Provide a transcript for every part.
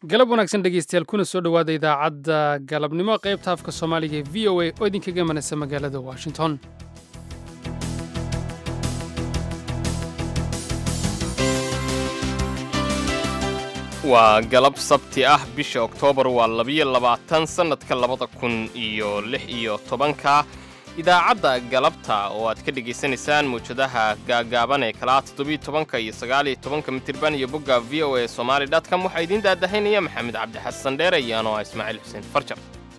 galab wanaagsan dhegaystayaal kuna soo dhowaada idaacadda galabnimo qaybta afka soomaaliga ee v o a oo idinkaga imanaysa magaalada washington waa galab sabti ah bisha oktoobar waa labiyo labaatan sannadka labada kun iyo lix iyo tobanka idaacadda galabta oo aad ka dhegaysanaysaan mawjadaha gaagaaban ee kalaa toddobiyo tobanka iyo sagaaliyo tobanka mitirban iyo bogga v o a somaali dotcom waxaa idiin daadahaynaya maxamed cabdi xasan dheere iyo anoo ah ismaaciil xuseen farjar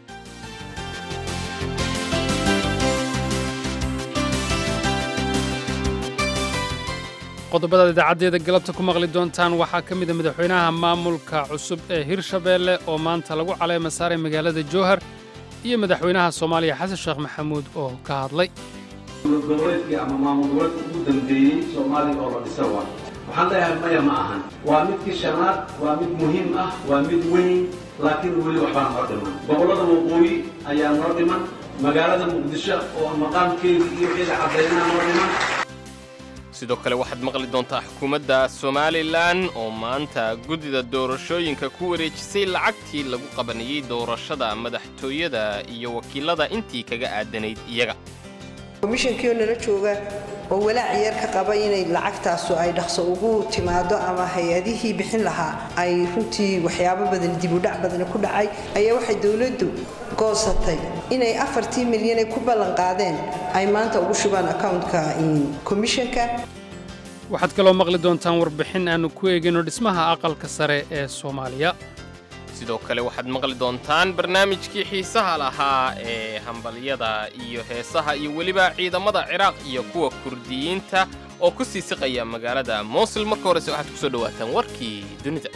qodobadaad idaacaddeeda galabta ku maqli doontaan waxaa ka mid a madaxweynaha maamulka cusub ee hirshabeelle oo maanta lagu caleema saaray magaalada jowhar iyo madaxweynaha soomaaliya xasan sheekh maxamuud oo ka hadlay goboleedkii ama maamul goboleedka ugu dambeeyey soomaaliya oo la dhisa waa waxaan leeyahay maya ma ahan waa midkii shanaad waa mid muhiim ah waa mid weyn laakiin weli waxbaa noo dhiman gobollada waqooyi ayaa noo dhiman magaalada muqdisho oo maqaamkeedii iyo wixeeda caddaynaa noo dhiman sidoo kale waxaad maqli doontaa xukuumadda somalilan oo maanta guddida doorashooyinka ku wareejisay lacagtii lagu qabanayey doorashada madaxtooyada iyo wakiilada intii kaga aadanayd iyaga komishankiioo nala jooga oo walaac yar ka qaba inay lacagtaasu ay dhaqso ugu timaado ama hay-adihii bixin lahaa ay runtii waxyaabo badan dibudhac badani ku dhacay ayaa waxay dowladdu goosatay inay afartii milyanay ku ballanqaadeen ay maanta ugu shubaan accountka komishanka waxaad kaloo maqli doontaan warbixin aannu ku eegayno dhismaha aqalka sare ee soomaaliya sidoo kale waxaad maqli doontaan barnaamijkii xiisaha lahaa ee hambalyada iyo heesaha iyo weliba ciidamada ciraaq iyo kuwa kurdiyiinta oo ku sii siqaya magaalada moosul marka horese waxaad ku soo dhowaataan warkii dunida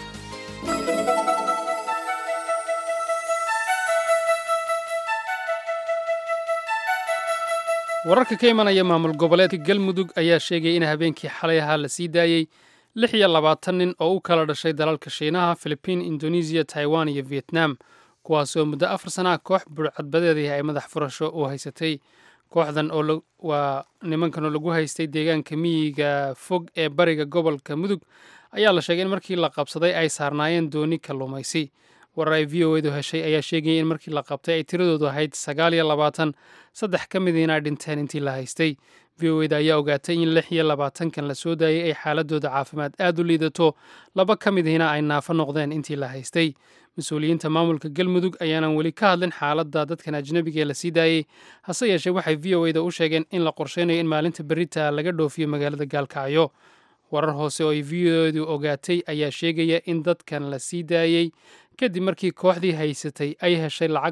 wararka ka imanaya maamul goboleedka galmudug ayaa sheegaya in habeenkii xalay ahaa la sii daayey lix iyo labaatan nin oo u kala dhashay dalalka shiinaha filibiin indonesiya taiwan iyo vietnam kuwaasoo muddo afar sanaha koox burcadbadeedii ay madax furasho u haysatay kooxdan oo waa nimankan oo lagu haystay deegaanka miyiga fog ee bariga gobolka mudug ayaa la sheegay in markii la qabsaday ay saarnaayeen dooni kalluumaysi warar ay v o edu heshay ayaa sheegaya in markii la qabtay ay tiradoodu ahayd sagaal iyo labaatan saddex ka midiina ay dhinteen intii la haystay v o eda ayaa ogaatay in lix iyo labaatankan la soo daayey ay xaaladooda caafimaad aad u liidato laba ka midiina ay naafo noqdeen intii la haystay mas-uuliyiinta maamulka galmudug ayaanan weli ka hadlin xaaladda dadkan ajnabiga ee la sii daayey hase yeeshee waxay v o eda u sheegeen in la qorsheynayo in maalinta berita laga dhoofiyo magaalada gaalkacyo warar hoose oo ay v o edu ogaatay ayaa sheegaya in dadkan la sii daayey kadib markii kooxdii haysatay ay heshay lacag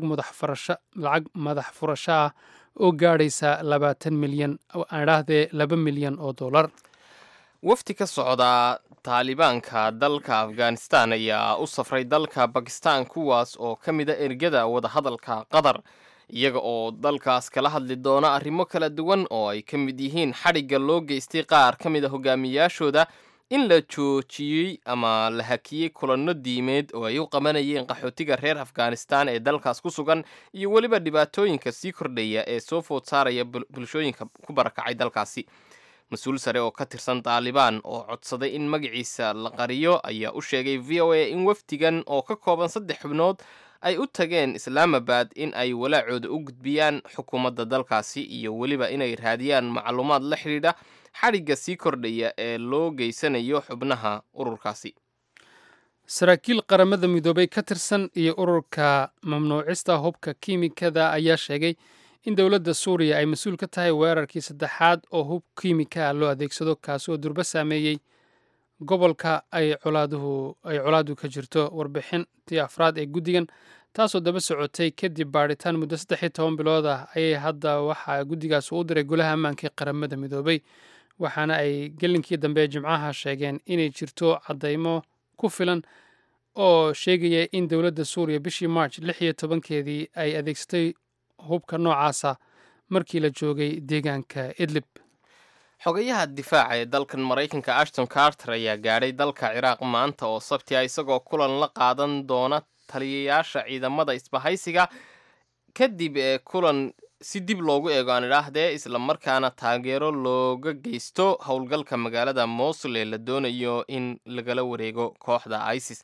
madax furasho ah oo gaadhaysa labaatan milyan adhaahdee laba milyan oo dollar wafdi ka socda taalibaanka dalka afghanistan ayaa u safray dalka bakistan kuwaas oo ka mida ergada wadahadalka qatar iyaga oo dalkaas kala hadli doona arrimo kala duwan oo ay ka mid yihiin xadhigga loo geystay qaar ka mid a hogaamiyaashooda in la joojiyey ama la hakiyey kulanno diimeed oo ay u qabanayeen qaxootiga reer afghanistan ee dalkaas ku sugan iyo weliba dhibaatooyinka sii kordhaya ee soo food saaraya bulshooyinka ku barakacay dalkaasi mas-uul sare oo ka tirsan taalibaan oo codsaday in magaciisa la qariyo ayaa u sheegay v o a in wafdigan oo ka kooban saddex xubnood ay u tageen islaamabad in ay walaacooda u gudbiyaan xukuumadda dalkaasi iyo weliba inay raadiyaan macluumaad la xidhiidha xadhigga sii kordhaya ee loo geysanayo xubnaha ururkaasi saraakiil qaramada midoobay ka tirsan iyo ururka mamnuucista hubka kiimikada ayaa sheegay in dowladda suuriya ay mas-uul ka tahay weerarkii saddexaad oo hub kiimika ah loo adeegsado kaasi oo durbo saameeyey gobolka ay colaadu ka jirto warbixintii afraad ee guddigan taasoo daba socotay kadib baadhitaan muddo saddex iyo toban bilood ah ayay hadda waxaa guddigaas u diray golaha ammaanka ee qaramada midoobay waxaana ay gelinkii dambe ee jimcaha sheegeen inay jirto caddaymo ku filan oo sheegaya in dowladda suuriya bishii march lix iyo tobankeedii ay adeegsatay hubka noocaasa markii la joogay deegaanka idlib xogayaha difaaca ee dalkan maraykanka ashton carter ayaa gaadhay dalka ciraaq maanta oo sabti a isagoo kulan la qaadan doona taliyayaasha ciidamada isbahaysiga kadib ee kulan si dib loogu eego aan idhaahdee islamarkaana taageero looga geysto howlgalka magaalada mosul ee la doonayo in lagala wareego kooxda isis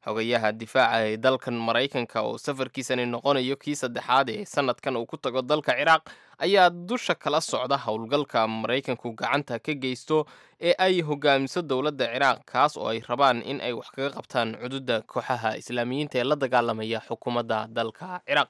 xogayaha difaaca ee dalkan maraykanka oo safarkiisani noqonayo kii saddexaad ee sanadkan uu ku tago dalka ciraaq ayaa dusha kala socda howlgalka maraykanku gacanta ka geysto ee ay hogaamiso dowladda ciraaq kaas oo ay rabaan in ay wax kaga qabtaan cududa kooxaha islaamiyiinta ee la dagaalamaya xukuumadda dalka ciraaq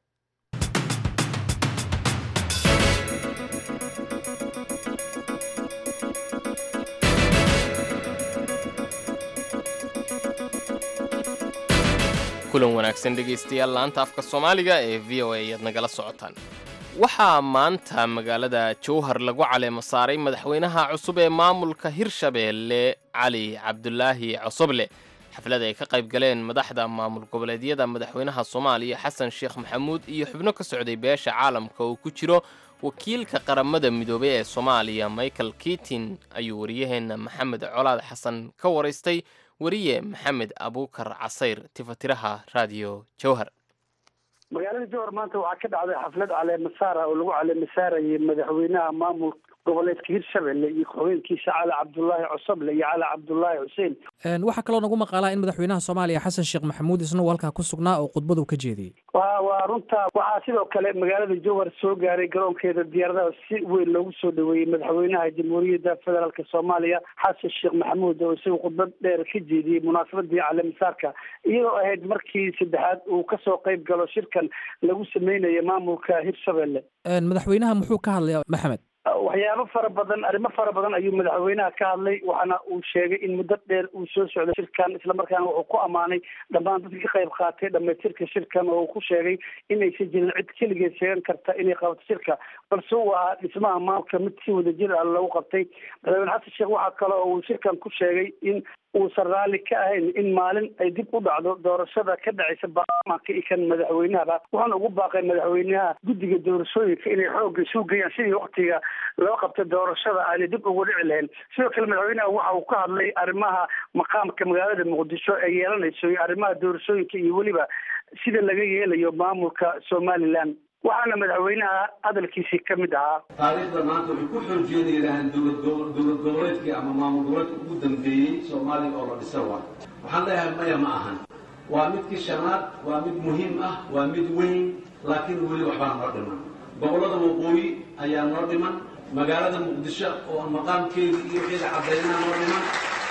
kulan wanaagsan dhegaystayaal laanta afka soomaaliga ee v o a ayaad nagala socotaan waxaa maanta magaalada jowhar lagu caleemo saaray madaxweynaha cusub ee maamulka hirshabeelle cali cabdulaahi cosoble xaflad ay ka qayb galeen madaxda maamul goboleedyada madaxweynaha soomaaliya xasan sheekh maxamuud iyo xubno ka socday beesha caalamka uu ku jiro wakiilka qaramada midoobey ee soomaaliya michael kitin ayuu wariyaheenna maxamed colaad xasan ka waraystay wariye maxamed abuukar casayr tifatiraha raadiyo jowhar magaalada jowhar maanta waxaa ka dhacday xaflad caleemasaara oo lagu caleemasaarayay madaxweynaha maamul goboleedka hirshabelle iyo ku-xigeenkiisa cali cabdulaahi cosoble iyo cali cabdulaahi xuseen waxaa kaloo nagu maqaalaa in madaxweynaha soomaaliya xasan sheekh maxamuud isna uu halkaa ku sugnaa oo khudbadu ka jeediyey wa waa runta waxaa sidoo kale magaalada jowhar soo gaaray garoonkeeda diyaaradaha si weyn loogu soo dhaweeyey madaxweynaha jamhuuriyadda federaalk soomaaliya xasan sheekh maxamuud oo isaga khudbad dheer ka jeediyey munaasabadii caleemasaarka iyadoo ahayd markii saddexaad uu kasoo qayb galo shirkan lagu sameynayo maamulka hirshabelle madaxweynaha muxuu ka hadlaya maxamed waxyaabo fara badan arrimo fara badan ayuu madaxweynaha ka hadlay waxaana uu sheegay in muddo dheer uu soo socday shirkan islamarkaana wuxuu ku ammaanay dhammaan dadka ka qayb qaatay dhamaystirka shirkan oo uu ku sheegay inaysan jirin cid keligeed sheegan karta inay qabato shirka balse uu ahaa dhismaha maamulka mid si wadajir ah lagu qabtay madaxweyne xasan sheekh waxaa kale oo uu shirkan ku sheegay in uusan raalli ka ahayn in maalin ay dib u dhacdo doorashada ka dhacaysa baarlamaanka iyo kan madaxweynahaba wuxuuna ugu baaqay madaxweynaha guddiga doorashooyinka inay xoogga isu geeyaan sidii waktiga loo qabtay doorashada aanay dib ugu dhici lahayn sidoo kale madaxweynaha waxa uu ka hadlay arrimaha maqaamka magaalada muqdisho ee yeelanayso iyo arrimaha doorashooyinka iyo weliba sida laga yeelayo maamulka somalilan waxaana madaxweynaha hadalkiisii ka mid ahaa taariikhda maanta waxay ku xoojeenayaan dowlad dowlad goboleedkii ama maamul goboleedka ugu dambeeyey soomaaliya oo la dhisa waa waxaan leeyahay maya ma ahan waa midkii shanaad waa mid muhiim ah waa mid weyn laakiin weli waxbaa noo dhiman gobollada waqooyi ayaa noo dhiman magaalada muqdisho oo maqaamkeedii iyo wixii caddaynaa noo dhiman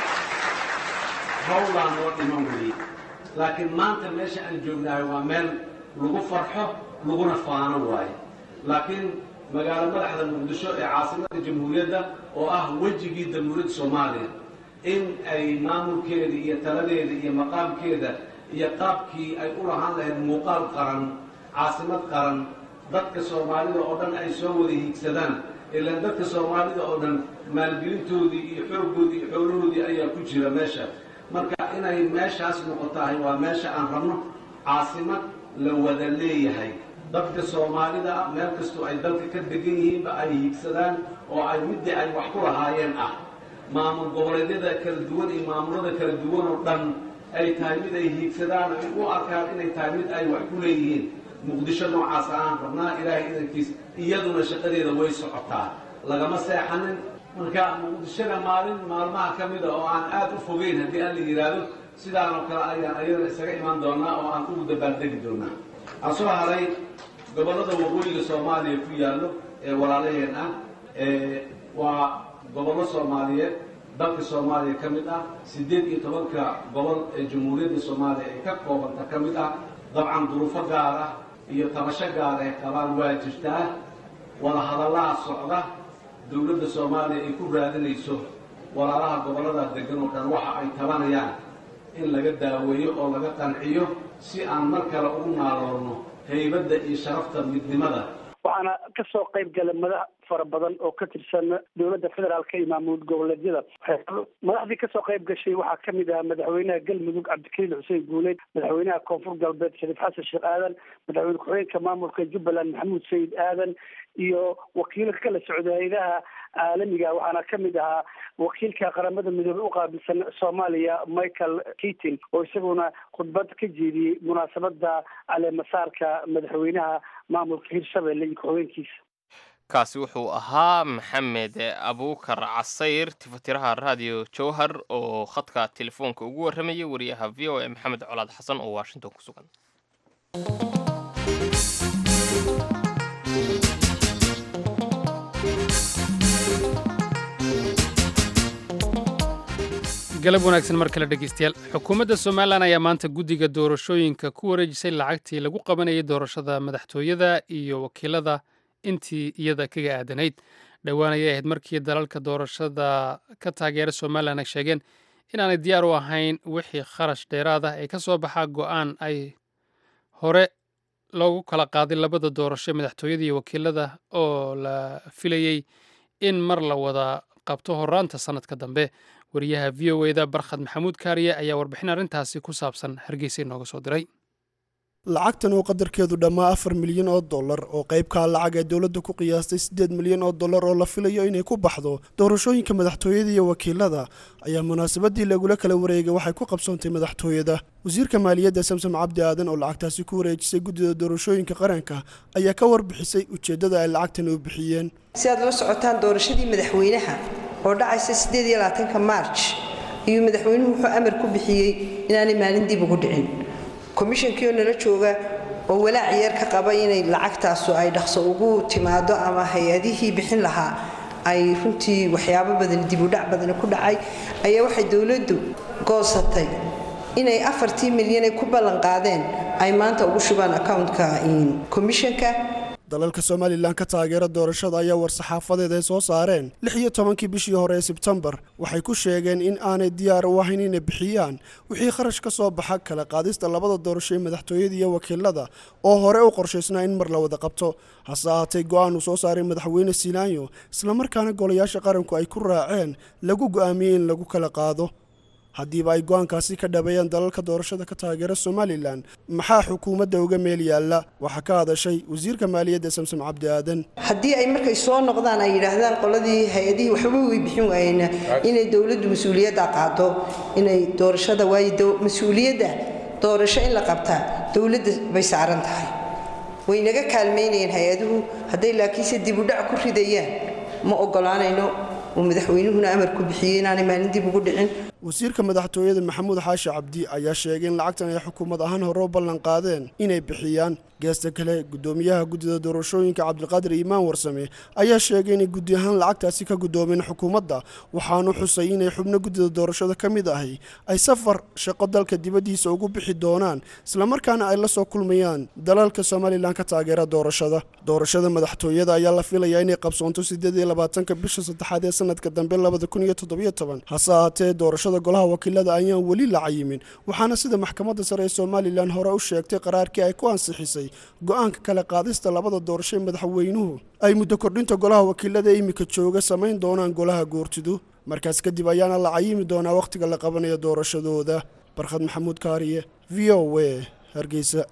hawlaa noo dhiman weli laakiin maanta meesha aan joognahay waa meel lagu farxo laguna faano waayo laakiin magaalo madaxda muqdisho ee caasimadda jamhuuriyadda oo ah wejigii jamhuuriyadda soomaaliya in ay maamulkeeda iyo taladeeda iyo maqaamkeeda iyo qaabkii ay u lahaan lahayd muuqaal qaran caasimad qaran dadka soomaalida oo dhan ay soo wada hiigsadaan ilaan dadka soomaalida oo dhan maalgelintoodii iyo xooggoodii iyo xoolahoodii ayaa ku jira meesha marka inay meeshaas noqotahay waa meesha aan rabno caasimad la wada leeyahay dadka soomaalida ah meel kastoo ay dalka ka degan yihiinba ay hiigsadaan oo ay middii ay wax ku lahaayeen ah maamul goboleedyada kala duwan iyo maamulada kala duwan oo dhan ay tahay mid ay hiigsadaan ay u arkaan inay tahay mid ay wax ku leeyihiin muqdisho noocaas aan rabnaa ilaahay idankiis iyaduna shaqadeeda way socotaa lagama seexanin marka muqdishona maalin maalmaha ka mida oo aan aad u fogeyn haddii aan la yidhaahdo sidaan oo kale ayaan ayadana isaga imaan doonaa oo aan ugu dabaaldegi doonaa aan soo haray gobollada waqooyiga soomaaliya ku yaallo ee walaalaheen ah waa gobollo soomaaliyeed dalka soomaaliya ka mid ah siddeed iyo tobanka gobol ee jamhuuriyadda soomaaliya ay ka koobanta ka mid ah dabcan duruufo gaar ah iyo tabasho gaar ay qabaan waa jirtaa wada hadallaha socda dowladda soomaaliya ay ku raadinayso walaalaha gobollada degan oo dhan waxa ay tabanayaan in laga daaweeyo oo laga qanciyo si aan mar kale ugu naaloorno haybadda iyo sharafta midnimada waxaana kasoo qayb galay madax fara badan oo ka tirsan dowladda federaalka iyo maamul goboleedyada madaxdii kasoo qayb gashay waxaa kamid ahaa madaxweynaha galmudug cabdikariin xuseen guuleed madaxweynaha koonfur galbeed shariif xasan sheekh aadan madaxweyne ku-xigeenka maamulka jubbaland maxamuud sayid aadan iyo wakiilo kala socda hay-adaha caalamiga waxaana kamid ahaa wakiilka qaramada midoobey uqaabilsan soomaaliya michael keatin oo isaguna khudbad ka jeediyey munaasabada caleemasaarka madaxweynaha maamulka hirshabelle iyo ku-xigeenkiisa kaasi wuxuu ahaa maxamed abuukar casayr tifatiraha raadiyo jowhar oo khadka telefoonka ugu warramayay wariyaha v o a maxamed colaad xasan oo washington ku sugan galab wanaagsan mar kale dhegeystayaal xukuumadda somalilan ayaa maanta guddiga doorashooyinka ku wareejisay lacagtii lagu qabanayay doorashada madaxtooyada iyo wakiilada intii iyada kaga aadanayd dhowaan ayay ahayd markii dalalka doorashada ka taageera somalilan ay sheegeen inaanay diyaar u ahayn wixii kharash dheeraad ah ee ka soo baxaa go'aan ay hore loogu kala qaaday labada doorasho madaxtooyada iyo wakiilada oo la filayey in mar la wada qabto horaanta sannadka dambe wariyaha v o eda barkhad maxamuud kaariye ayaa warbixin arrintaasi ku saabsan hargeysa inooga soo diray lacagtan oo qadarkeedu dhammaa afar milyan oo dollar oo qaybkaa lacag ee dowladda ku qiyaastay siddeed milyan oo dollar oo la filayo inay ku baxdo doorashooyinka madaxtooyada iyo wakiilada ayaa munaasabadii lagula kala wareegay waxay ku qabsoontay madaxtooyada wasiirka maaliyadda samsom cabdi aadan oo lacagtaasi ku wareejisay guddida doorashooyinka qaranka ayaa ka warbixisay ujeeddada ay lacagtan u bixiyeen si aad la socotaan doorashadii madaxweynaha oo dhacaysa siddeed iyo labaatanka maarj ayuu madaxweynuhu wuxuu amar ku bixiyey inaanay maalin dib ugu dhicin komishankii oo nala jooga oo walaac yeer ka qaba inay lacagtaasu ay dhaqso ugu timaado ama hay-adihii bixin lahaa ay runtii waxyaabo badan dibudhac badani ku dhacay ayaa waxay dowladdu goosatay inay afartii milyan ay ku ballanqaadeen ay maanta ugu shubaan accountka komishanka dalalka somalilan ka taageera doorashada ayaa war-saxaafadeed ay soo saareen lix iyo tobankii bishii hore ee sebtembar waxay ku sheegeen in aanay diyaar u ahayn inay bixiyaan wixii kharash ka soo baxa kala qaadista labada doorasho ee madaxtooyada iyo wakiilada oo hore u qorshaysnaa in mar la wada qabto hase ahaatee go-aan uu soo saaray madaxweyne silaanyo islamarkaana golayaasha qaranku ay ku raaceen lagu go'aamiyey in lagu kala qaado haddiiba ay go-aankaasi ka dhabeeyaan dalalka doorashada ka taageera somalilan maxaa xukuumadda uga meel yaalla waxaa ka hadashay wasiirka maaliyadda samsom cabdi aadan haddii ay markay soo noqdaan ay yidhaahdaan qoladii hay-adihii waxba way bixin waayeen inay dowladdu mas-uuliyadda qaado inay doorashada waayo mas-uuliyadda doorasho in la qabtaa dowladda bay saaran tahay way naga kaalmaynayeen hay-aduhu hadday laakiinse dibudhac ku ridayaan ma ogolaanayno uu madaxweynuhuna amar ku bixiyey inaanay maalin dib ugu dhicin wasiirka madaxtooyada maxamuud xaashi cabdi ayaa sheegay in lacagtan ay xukuumad ahaan hore u ballan qaadeen inay bixiyaan geesta kale guddoomiyaha guddida doorashooyinka cabdiqaadir iimaan warsame ayaa sheegay inay guddi ahaan lacagtaasi ka guddoomeen xukuumadda waxaanu xusay inay xubno guddida doorashada ka mid ahi ay safar shaqo dalka dibaddiisa ugu bixi doonaan islamarkaana ay la soo kulmayaan dalalka somalilan ka taageera doorashada doorashada madaxtooyada ayaa la filayaa inay qabsoonto siddeed iyo labaatanka bisha saddexaad ee sanadka dambe labada kun iyo toddobiyo toban hase ahaatee doorashada golaha wakiilada ayaan weli la cayimin waxaana sida maxkamadda sare ee somalilan hore u sheegtay qaraarkii ay ku ansixisay go-aanka kala qaadista labada doorasho ee madaxweynuhu ay muddo kordhinta golaha wakiilada iminka jooga samayn doonaan golaha goortidu markaas kadib ayaana la cayimi doonaa wakhtiga la qabanayo doorashadooda barkhad maxamuud kaariye v o w hargeysa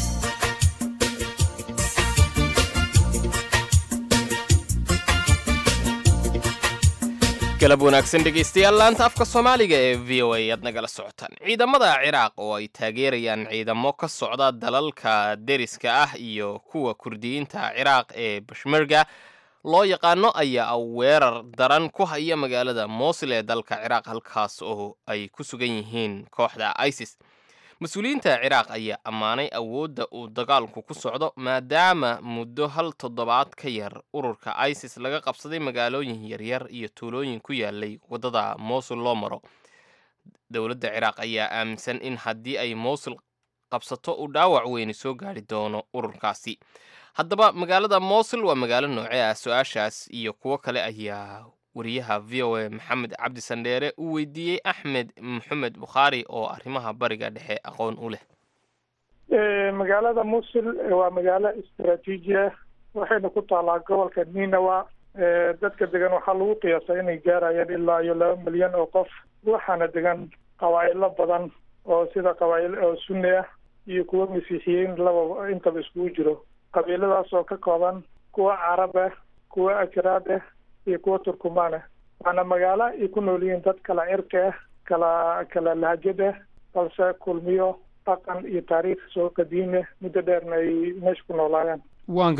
galab wanaagsan dhegaystayaal laanta afka soomaaliga ee v o a aad nagala socotaan ciidamada ciraaq oo ay taageerayaan ciidamo ka socda dalalka deriska ah iyo kuwa kurdiyiinta ciraaq ee bashmerga loo yaqaano ayaa weerar daran ku haya magaalada moosil ee dalka ciraaq halkaas oo ay ku sugan yihiin kooxda isis mas-uuliyiinta ciraaq ayaa ammaanay awoodda uu dagaalku ku socdo maadaama muddo hal toddobaad ka yar ururka isis laga qabsaday magaalooyin yaryar iyo tuulooyin ku yaalay waddada moosul loo maro dowladda ciraaq ayaa aaminsan in haddii ay moosul qabsato uu dhaawac weyni soo gaari doono ururkaasi haddaba magaalada moosul waa magaalo noocee ah su-aashaas iyo kuwo kale ayaa wariyaha v o a maxamed cabdi sandheere uu weydiiyey axmed maxamed bukhaari oo arrimaha bariga dhexe aqoon u leh magaalada musul waa magaalo istaraatiiji ah waxayna ku taalaa gobolka ninawa dadka degan waxaa lagu qiyaasa inay gaarayaan ilaa iyo laba milyan oo qof waxaana degan qabaa'ilo badan oo sida qabaa'il oo sunni ah iyo kuwo masiixiyiin laba intaba iskugu jiro qabiiladaas oo ka kooban kuwa carab ah kuwa ajraad ah iyo kuwa turkumaan ah waana magaalo ay ku nool yihiin dad kala cirka ah kala kala lahjad ah balse kulmiyo dhaqan iyo taariikh soo qadiimi ah muddo dheerna ay meesha ku noolaayeen waan gartay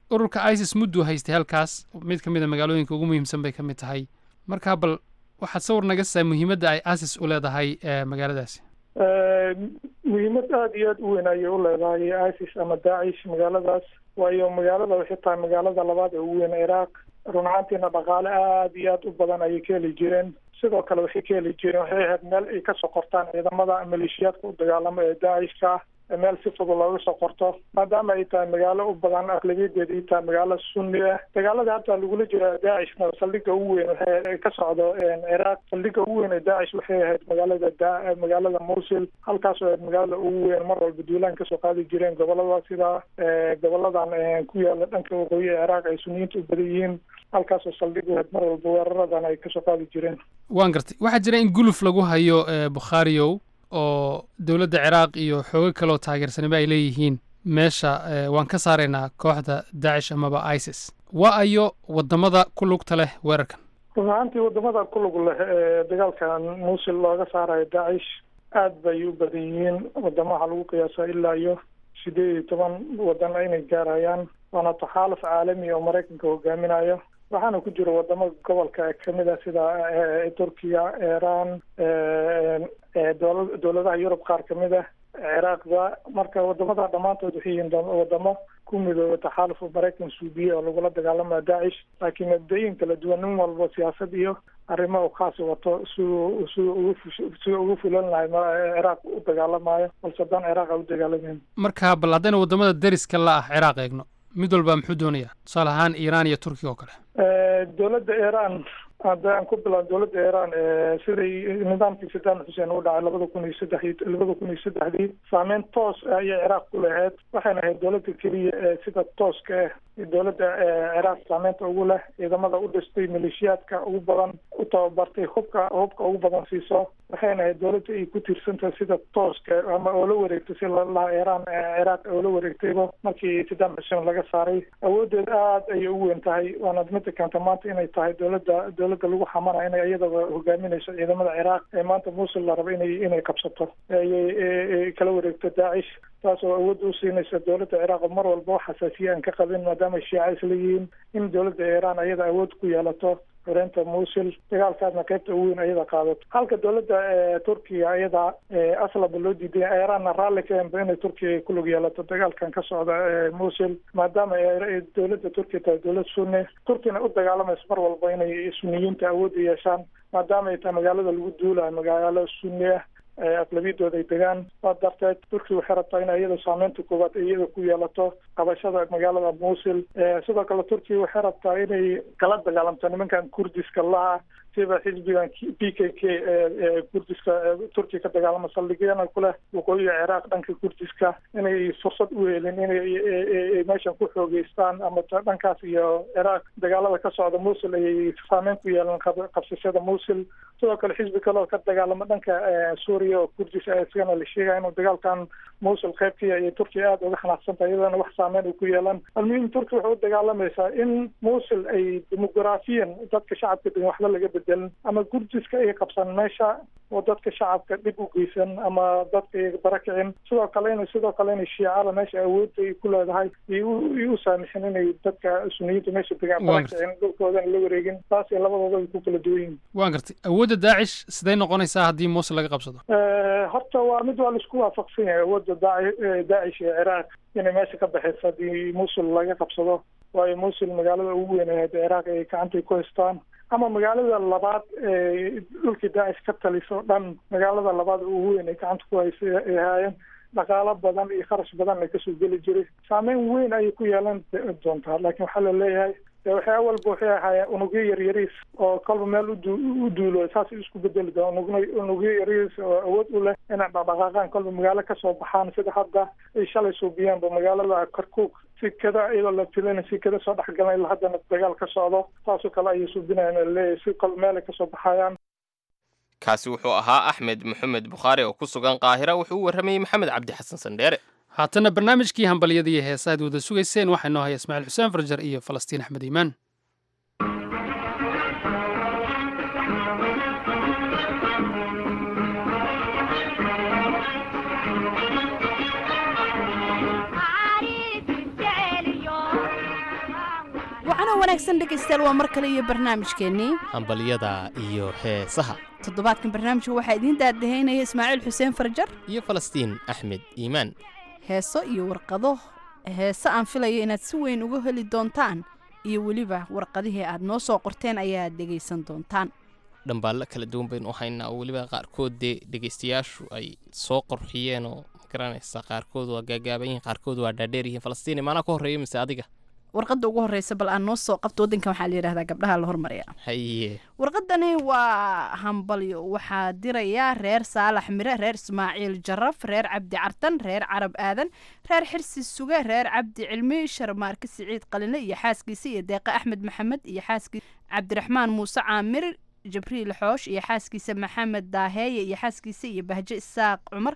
ururka isis mudduu haystay halkaas mid ka mid a magaalooyinka ugu muhiimsan bay ka mid tahay marka bal waxaad sawir naga saa muhiimadda ay isis u leedahay magaaladaasi muhiimad aada iyo aada u weyn ayay u leedahay isis ama daacish magaaladaas waayo magaalada waxay tahay magaalada labaad ee ugu weyn ciraaq run ahaantiina dhaqaale aada iyo aada u badan ayay ka heli jireen sidoo kale waxay ka heli jireen waxay ahayd meel ay kasoo qortaan ciidamada maleeshiyaadka u dagaalamo ee daacishka ah meel si fudud looga soo qorto maadaama ay tahay magaalo u badan aqlabiyadeeda ay tahay magaalo sunni ah dagaalada hadda lagula jira daacishna saldhiga ugu weyn waxay ka socdo ciraaq saldhiga ugu weyn ee daacish waxay ahayd magaalada da magaalada mosul halkaas oo ahayd magaalada ugu weyn mar walba duulaan kasoo qaadi jireen gobolada sida goboladan ku yaala dhanka waqooyi ee ciraaq ay suniyiinta u badan yihiin halkaasoo saldhig u ahayd mar walba weeraradan ay kasoo qaadi jireen waan gartay waxaa jira in guluf lagu hayo bukhaariyow oo dowladda ciraaq iyo xoogo kaleoo taageersanaba ay leeyihiin meesha waan ka saaraynaa kooxda daacish amaba isis waa ayo waddamada ku lugta leh weerarkan run ahaantii waddamada ku lug leh ee dagaalkan muusil looga saarayo daacish aad bay u badan yihiin waddamaha lagu qiyaasaa ilaa iyo sideed iyo toban waddan inay gaarayaan waana taxaaluf caalami oo maraykanka hogaaminayo waxaana ku jira wadamo gobolka kamid a sida turkiya iran dowladaha yurub qaar kamid ah ciraaqda marka wadamada dhammaantood waxay yihiin wadamo ku midooba taxaaluf maraykan suubiye oo lagula dagaalamaya daacish laakiin mabda-yin kala duwan nin walba siyaasad iyo arrimo u khaasi wato si si ugu si ugu fulan lahay ciraaq u dagaalamayo balse haddaan ciraaq a u dagaalamayn marka bal haddayna waddamada deriska la ah ciraaq eegno mid walba muxuu doonayaa tusaale ahaan iiraan iyo turkiga oo kale dowladda iiraan hadda aan ku bilaab dowladda iiraan siday nidaamkii saddam xuseen u dhacay labada kun iyo saddex iyo labada kun iyo saddexdii saameyn toos ah ayay ciraaq ku lahayd waxayna ahayd dowladda keliya ee sida tooska ah dowladda ciraaq saameynta ugu leh ciidamada u dhistay maleeshiyaadka ugu badan u tababartay hubka hubka ugu badan siiso waxayna ahayd dowladda ay ku tiirsantahay sida tooska ama oo la wareegtay si lalaha iiraan ciraaq oo la wareegtayba markii saddam xuseen laga saaray awoodeed aada ayay u weyn tahay waana midda keenta maanta inay tahay dowladda dowladda lagu xamanayo inay iyadaba hogaaminayso ciidamada ciraaq ee maanta muusul la rabo inay inay qabsato ayay kala wareegto daacish taas oo awoodda u siinaysa dowladda ciraaq oo mar walba wax xasaasiya aan ka qabin maadaama shiica isla yihiin in dowladda iiraan iyada awood ku yeelato xoreynta muusil dagaalkaasna qaybta ugu weyn ayada qaadato halka dowladda turkiya iyada aslaba loo diiday iiraanna raalli ka henba inay turkiya ku lug yeelato dagaalkan ka socda muusil maadaama dowladda turkiya tahay dowlad sunni turkiyana u dagaalamayso mar walba inay suniyiinta awoodda yeeshaan maadaama ay tahay magaalada lagu duulayo magaalo sunni ah aqlabiyadooda ay degaan waa darteed turkiya waxay rabtaa in iyada saameynta koowaad iyada ku yeelato qabashada magaalada muusil sidoo kale turkiya waxay rabtaa inay kala dagaalamto nimankan kurdiska laha siba xisbigan p k k ee kurdiska turkiya ka dagaalama saldhigyana kuleh waqooyiga ciraaq dhanka kurdiska inay fursad u helin inay meeshan ku xoogeystaan ama dhankaas iyo ciraaq dagaalada ka socda muusil ayay saameyn ku yeelan qabsashada muusil sidoo kale xisbi kale oo ka dagaalama dhanka suuriya oo kurdis isagana la sheegaya inuu dagaalkan muusil qaybkiya iyo turkiya aada uga xanaaqsantahay iyadana wax saameyn uu ku yeelan almuhim turkiya waxay u dagaalamaysaa in muusil ay demografiyan dadka shacabka degan waxba laga bedelin ama kurdiska ay qabsan meesha oo dadka shacabka dhib u geysan ama dadka ay barakicin sidoo kale in sidoo kale inay shiicada meesha awoodda ay ku leedahay iyo u saamixin inay dadka suniyiinta meesha degaan barakicin dhulkoodana la wareegin taas iyo labadooda ay ku kala duwan yihin waan gartay awoodda daacish siday noqonaysaa haddii muusil laga qabsado horta waa mid waa laisku waafaqsan yahay awoodda daaci daacish ee ciraaq inay meesha ka baxayso haddii muusil laga qabsado waayo muusil magaalada ugu weyn ahayd ciraaq ay gacantay ku haystaan ama magaalada labaad ee dhulkii daacish ka taliso dhan magaalada labaad ugu weyn ay gacanta ku haysa ay haayeen dhaqaalo badan iyo kharash badan ay kasoo geli jiray saameyn weyn ayay ku yeelan doontaa laakiin waxaa la leeyahay waxyaa walba waxay ahaayeen unugyo yaryariis oo kolba meel udu u duulo saasay isku bedeli doon unugna unugyo yaryariis oo awood u leh inay dhaqdhaqaaqaan kolba magaalo kasoo baxaan sida hadda ay shalay suubiyaanba magaalada karkuuk si kada iyadoo la filina si kada soo dhexgalan ilaa haddana dagaal ka socdo saasoo kale ayay suubinayaan leeyahay si kolba meel ay kasoo baxayaan kaasi wuxuu ahaa axmed maxamed bukhaari oo ku sugan qaahira wuxuu u warramayey maxamed cabdi xasan sandheere haatana barnaamijkii hambalyada iyo heesa aad wada sugayseen waxaa inoo haya ismaaciil xuseen farjar iyo falastiin axmed iimaan wanaagsan dhegaystayaal waa mar kale iyo barnaamijkeennii hambalyada iyo heesaha toddobaadkan barnaamijka waxaa idiin daadahaynaya ismaaciil xuseen farjar iyo falastiin axmed iimaan heeso iyo warqado heese aan filayo inaad si weyn uga heli doontaan iyo weliba warqadihii aad noo soo qorteen ayaad dhegaysan doontaan dhambaallo kala duwan baynu u haynaa oo weliba qaarkood dee dhegaystayaashu ay soo qorxiyeen oo magaranaysa qaarkood waa gaagaaban yihiin qaarkood waa dhaadheer yihiin falastiin maanaa ka horreeya mise adiga warqadda ugu horreysa bal aan noo soo qabto waddankan waxaa la yidhahdaa gabdhaha la hormarya haye warqadani waa hambalyo waxaa diraya reer saalax mire reer ismaaciil jaraf reer cabdi cartan reer carab aadan reer xirsi suge reer cabdi cilmi sharmaarke siciid qaline iyo xaaskiisa iyo deeqe axmed maxamed iyo xaaskiisa cabdiraxmaan muuse caamir jibriil xoosh iyo xaaskiisa maxamed daaheeye iyo xaaskiisa iyo bahjo isaaq cumar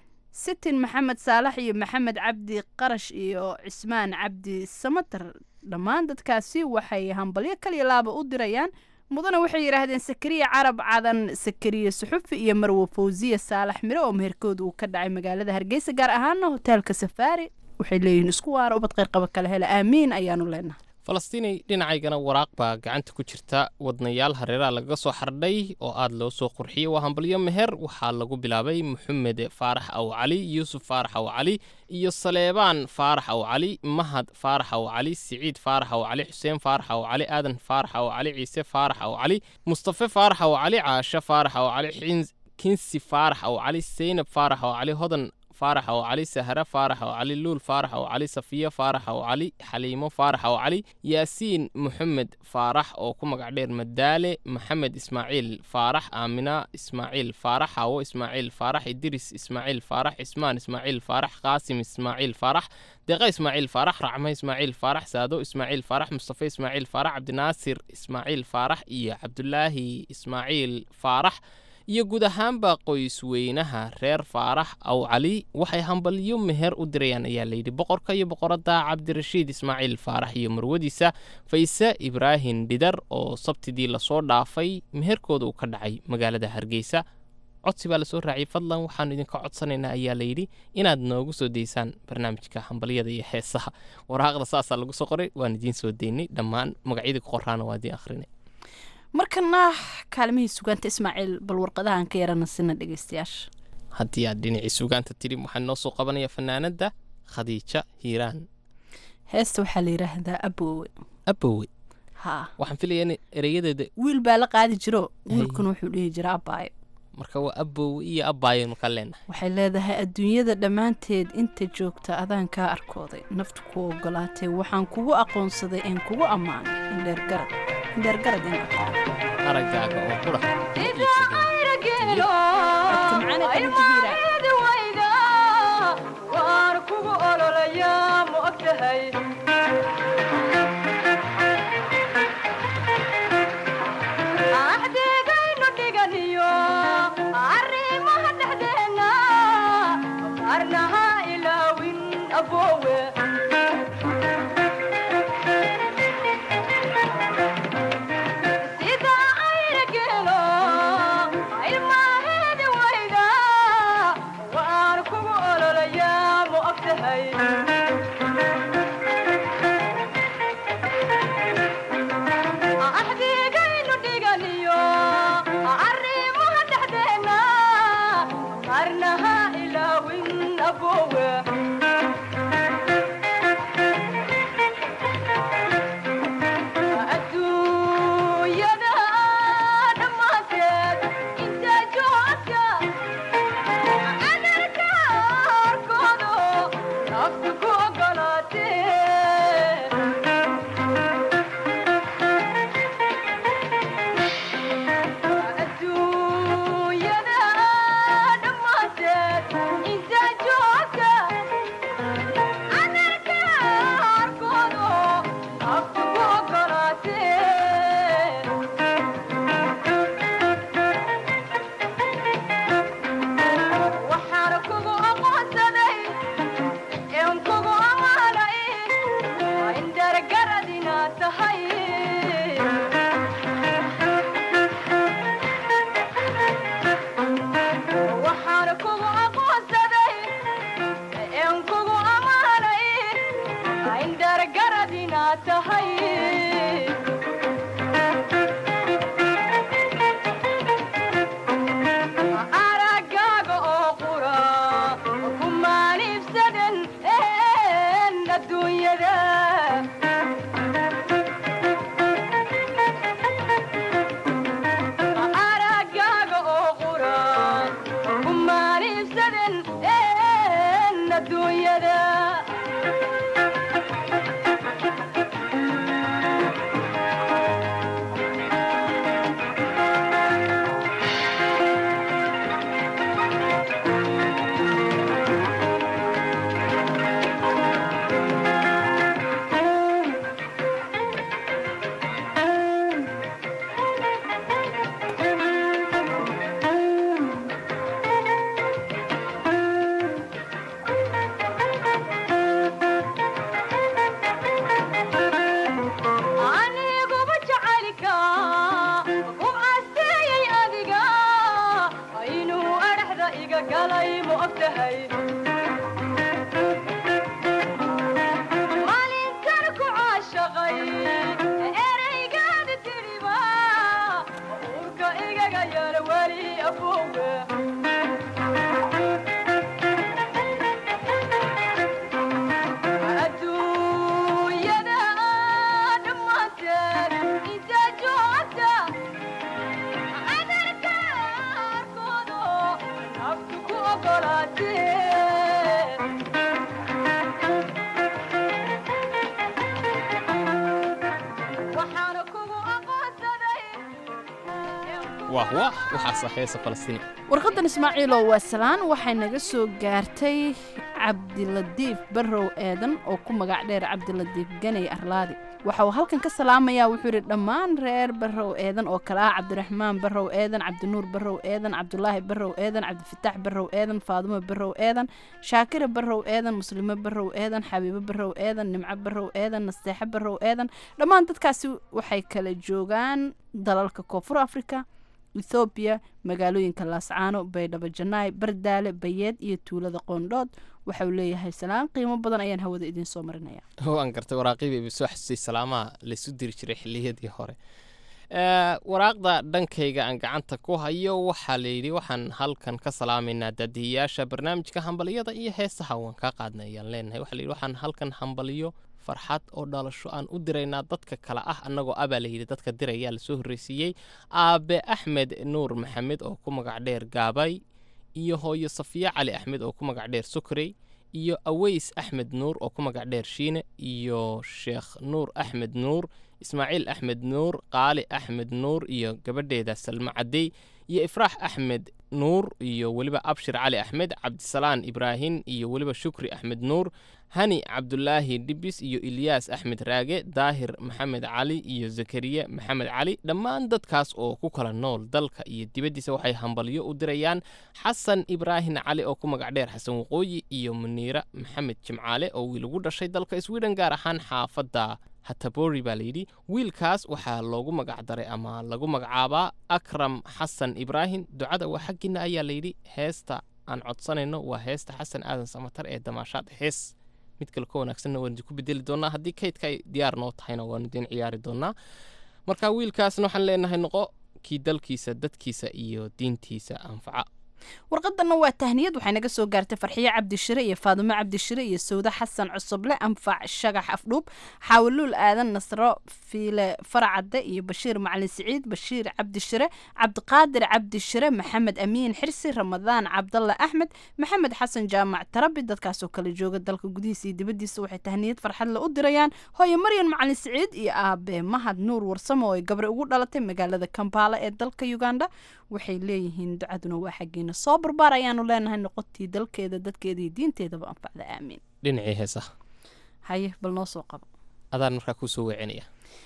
sitin maxamed saalax iyo maxamed cabdi qarash iyo cismaan cabdi samater dhammaan dadkaasi waxay hambalyo kaliya laaba u dirayaan mudana waxay yidhaahdeen sakariya carab cadan sakariya suxufi iyo marwo fawsiya saalax mire oo meherkooda uu ka dhacay magaalada hargeysa gaar ahaana hoteelka safaari waxay leeyihiin isku waara ubad qayrqaba kale hele aamiin ayaanu leenahay falastiinay dhinacaygana waraaq baa gacanta ku jirta wadnayaal hareeraha lagaga soo xardhay oo aad loo soo qurxiyey waa hambalyo meher waxaa lagu bilaabay maxamed faarax aw cali yuusuf faarax aw cali iyo saleebaan faarax aw cali mahad faarax aw cali siciid faarax aw cali xuseen faarax aw cali aadan faarax aw cali ciise faarax aw cali mustafe faarax aw cali caashe faarax aw cali kinsi faarax aw cali seynab faarax aw cali hodan faarax aw cali sahre faarax aw cali luul faarax aw cali safiye faarax aw cali xaliimo faarax aw cali yaasiin maxamed faarax oo ku magac dheer madaale maxamed ismaaciil faarax aamina ismaaciil faarax hawo ismaaciil faarax idiris ismaaciil faarax cismaan ismaaciil faarax qaasim ismaaciil faarax deeqa ismaaciil faarax racme ismaaciil faarax saado ismaaciil faarax mustafe ismaaciil faarax cabdinaasir ismaaciil faarax iyo cabdulaahi ismaaciil faarax iyo guud ahaanba qoysweynaha reer faarax aw cali waxay hambalyo meher u dirayaan ayaa layidhi boqorka iyo boqoradda cabdirashiid ismaaciil faarax iyo marwadiisa fayse ibraahim dhidar oo sabtidii lasoo dhaafay meherkooda uu ka dhacay magaalada hargeysa codsi baa lasoo raaciyay fadlan waxaanu idinka codsanaynaa ayaa layidhi inaad noogu soo daysaan barnaamijka hambalyada iyo heesaha waraaqda saasaa lagu soo qoray waan idiin soo daynay dhammaan magacyadii ku qoraana waa idiin akhrinay markana kaalmihii sugaanta ismaaciil bal warqadahan ka yarana sina dhegeystayaasha haddii aad dhinacii sugaanta tidhi waxaa noo soo qabanaya fanaanadda khadiija hiiraan heesta waxaa la yidhaahdaa abowe abowe ha waxaan filayaa in ereyadeeda wiil baa la qaadi jiro wiilkuna wuxuu dhihi jira abaayo marka waa abowe iyo abaayo markaa leenahay waxay leedahay adduunyada dhammaanteed inta joogta adaan kaa arkooday naftu ku ogolaatay waxaan kugu aqoonsaday een kugu ammaanay indheergarad indheergarad in aqaan araggaaga oo qura waan kugu ololayaa ma ogtahay axdeegaynu dhiganiyo arrimaha dhexdeenna arnaha ilaawin aboowe sida ayna geelo ilmaheeda wayda waan kugu ololayaa ma ogtahay axdigaynu dhiganiyo arrimaha dhexdeenna qarnaha ilaawin aboowe adduunyada dhammaanteed inta joogta adarka arkoodo naftu ku ogolaatee adduunyada dhammaanteed inta joogta tegayaan weli afuuga adduunyada dhammaanteed inta joogta cadarka arkoodo naftu ku ogolaatee waxaana kugu aqoonsaday wah wah waxaasa heesa falastiini warqadan ismaaciilow waa salaan waxay naga soo gaartay cabdiladiif barrow eedan oo ku magac dheer cabdiladiif ganay arlaadi waxa uu halkan ka salaamayaa wuxuu yidhi dhammaan reer barrow eedan oo kale ah cabdiraxmaan barrow eedan cabdinuur barrow eedan cabdulaahi barrow eedan cabdifataax barrow eedan faadumo barrow eedan shaakira barrow eedan muslimo barrow eedan xabiibo barrow eedan nimco barrow eedan nasteexo barrow eedan dhammaan dadkaasi waxay kala joogaan dalalka koonfur afrika ethoobiya magaalooyinka laascaano baydhabo janaay bardaale bayeed iyo tuulada qoondhood waxa uu leeyahay salaan qiimo badan ayaan hawada idiin soo marinaya waan gartay waraaqidii iba soo xasuusay salaamaha laysu diri jiray xilliyadii hore Eh, waraaqda dhankayga aan gacanta ku hayo waxaa layidhi waxaan halkan ka salaamaynaa daadihiyaasha barnaamijka hambaliyada iyo heesaha waan kaa qaadnay ayaan leenahay waxaa layidhi waxaan halkan hambaliyo farxad oo dhalasho aan u diraynaa dadka kale ah annagoo abaa layidhi dadka dirayaa lasoo horreysiiyey aabe axmed nuur maxamed oo ku magac dheer gaabay iyo hooyo safiya cali axmed oo ku magac dheer sukrey iyo aweys axmed nuur oo ku magac dheer shiine iyo sheekh nuur axmed nuur ismaaciil axmed nuur qaali axmed nuur iyo gabadheeda salmo cadey iyo ifraax axmed nuur iyo weliba abshir cali axmed cabdisalaan ibraahin iyo weliba shukri axmed nuur hani cabdulaahi dhibis iyo ilyaas axmed raage daahir maxamed cali iyo zakariya maxamed cali dhammaan dadkaas oo ku kala nool dalka iyo dibaddiisa waxay hambalyo u dirayaan xasan ibraahin cali oo ku magac dheer xasan waqooyi iyo muniira maxamed jimcaale oo wiil ugu dhashay dalka sweden gaar ahaan xaafadda hatabori baa layidhi wiilkaas waxaa loogu magac daray ama lagu magacaabaa akram xasan ibraahim ducada waa xaggiina ayaa layidhi heesta aan codsanayno waa heesta xasan aadan samatar ee damaashaad hees mid kale ka wanaagsanna waan idinku bedeli doonaa haddii kaydka ay diyaar noo tahayna waan idin ciyaari doonaa marka wiilkaasna waxaan leenahay noqo kii dalkiisa dadkiisa iyo diintiisa anfaca warqadanna waa tahniyad waxay naga soo gaartay farxiyo cabdishire iyo faadumo cabdishire iyo sawde xasan cusuble anfac shagax afdhuub xaawuluul aadan nasro fiile faracadde iyo bashiir macalin siciid bashiir cabdishire cabdiqaadir cabdishire maxamed amiin xirsi ramadaan cabdalle axmed maxamed xasan jaamac tarabi dadkaasoo kala jooga dalka gudihiisa iyo dibaddiisa waxay tahniyad farxadle u dirayaan hooyo maryan macalin siciid iyo aabe mahad nuur warsamo oo ay gabre ugu dhalatay magaalada kampala ee dalka uganda waxay leeyihiin ducaduna waa xaggeena soo barbaar ayaanu leenahay noqotii dalkeeda dadkeeda iyo diinteedaba anfacda aamiin dhinacii heesaha haye bal noo soo qabo adaan markaa kuu soo weecinaya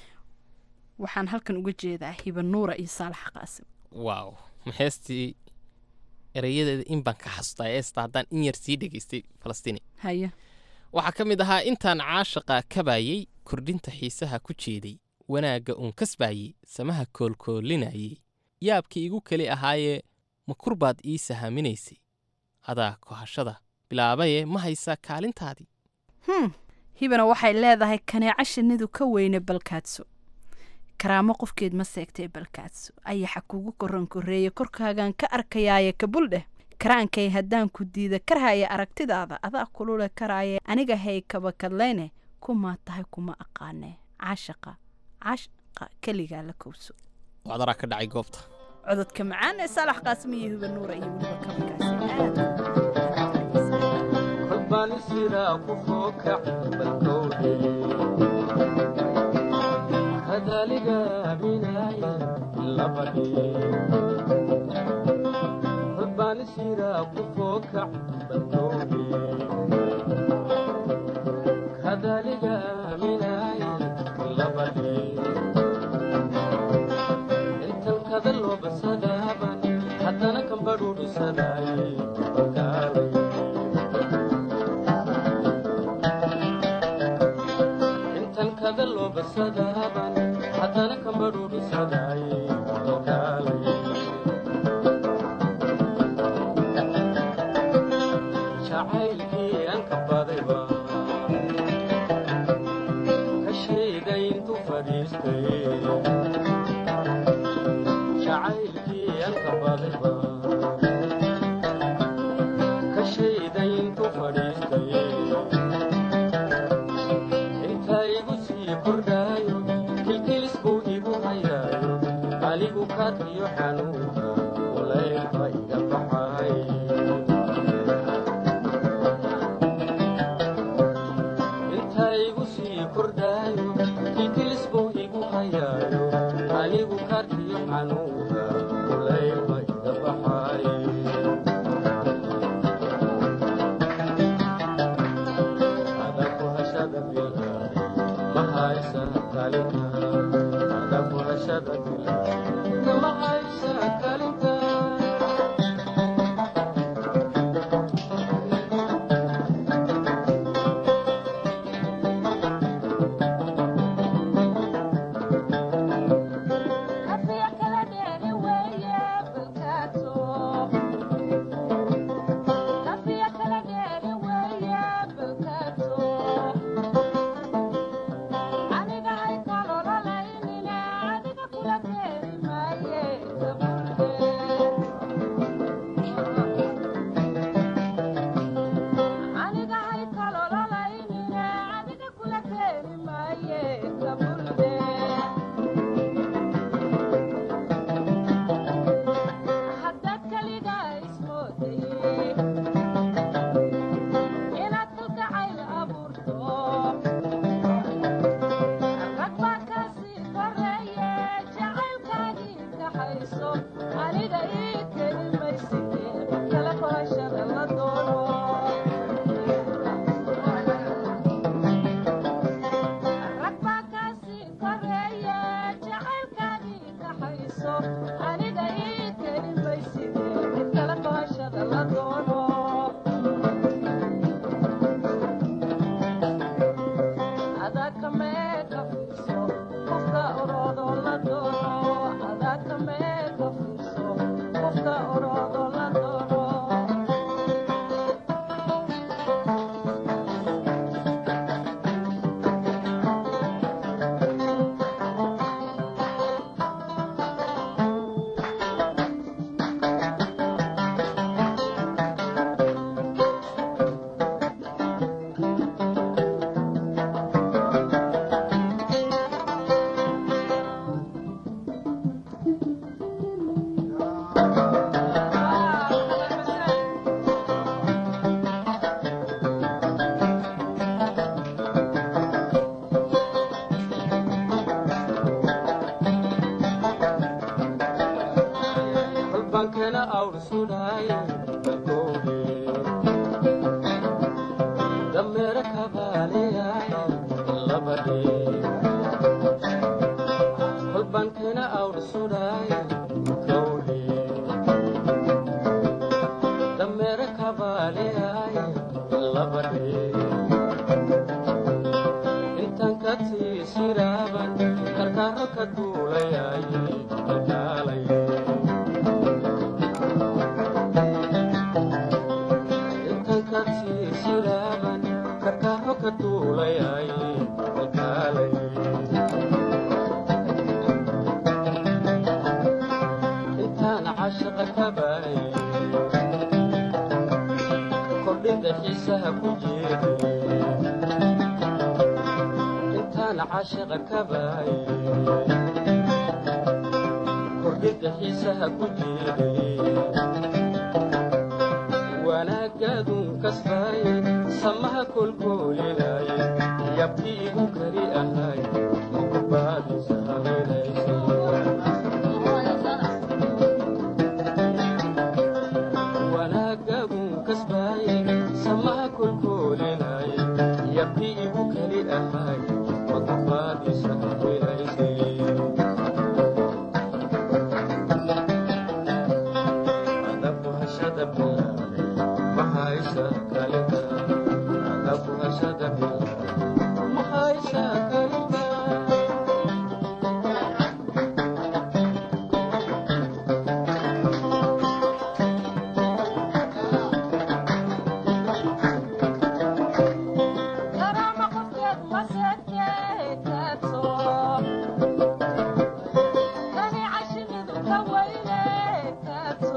waxaan halkan uga jeedaa hiba nuura iyo saalax qaasim waaw ma heestii erayadeeda in baan ka xasuustaa heesta haddaan in yar sii dhegaystay falastiini haye waxaa ka mid ahaa intaan caashaqa kabayey kordhinta xiisaha ku jeeday wanaagga uun kasbaayey samaha koolkoolinayey yaabkii igu keli ahaayee ma kurbaad ii sahaaminaysay adaa kohashada bilaabaye ma haysaa kaalintaadii hm hibana waxay leedahay kaneeco shinnidu ka weyne balkaadso karaamo qofkeed ma seegtay balkaadso ayaxa kugu koran korreeye korkaagan ka arkayaaye kabul dheh karaankay haddaan ku diida karhaya aragtidaada adaa kulule karaaye aniga hay kabakadlayne kumaa tahay kuma aqaane caashaqa caashaqa keligaa la kowso wacdaraa ka dhacay goobta cododka macaan ee saalax qaasim iyo hiba nuura iyo weliba kabakaasi qaadayba ka shayday intu fadhiistay inta igu sii kordhaayo kilkilis buu igu hayaayo anigu kaadkiyo xanuunka walaylba iga baxay inta igu sii kordhaayo kilkilis buu igu hayaayo anigu kaadkiyo xanuunka walaylba iga baxay adaku hashada bilay mahaysa kalinka adaku hashada bilay mahaysa kalinka halbankana awr sudhay balkoode dameera kabaaleyay labadhe halbankana awr sudhay kowdhe dameera kabaaleyay labadhe intan ka tiisiraaban karkaaro ka duulayay kalkaalay intan ka tiisiraaban karkaaro ka duulayay kalkaalay intaan cashaqa ka baay kordhinda xiisaha ku jeeday intaan cashaqa ka baay kordhinda xiisaha ku jeeday wanaagaadun kasbaay samaha kolkoolinay yabkii igu kari ahay mukubaadisa wanaagagun kasbaay samaha kolkoolinay yabkii igu kari ahay mukubaadisa hawelaysay adabu hashada bilaabay mahaysa kalinka adabu hashada bilaabay mahaysa kalinka Kani cashimidu ka weyne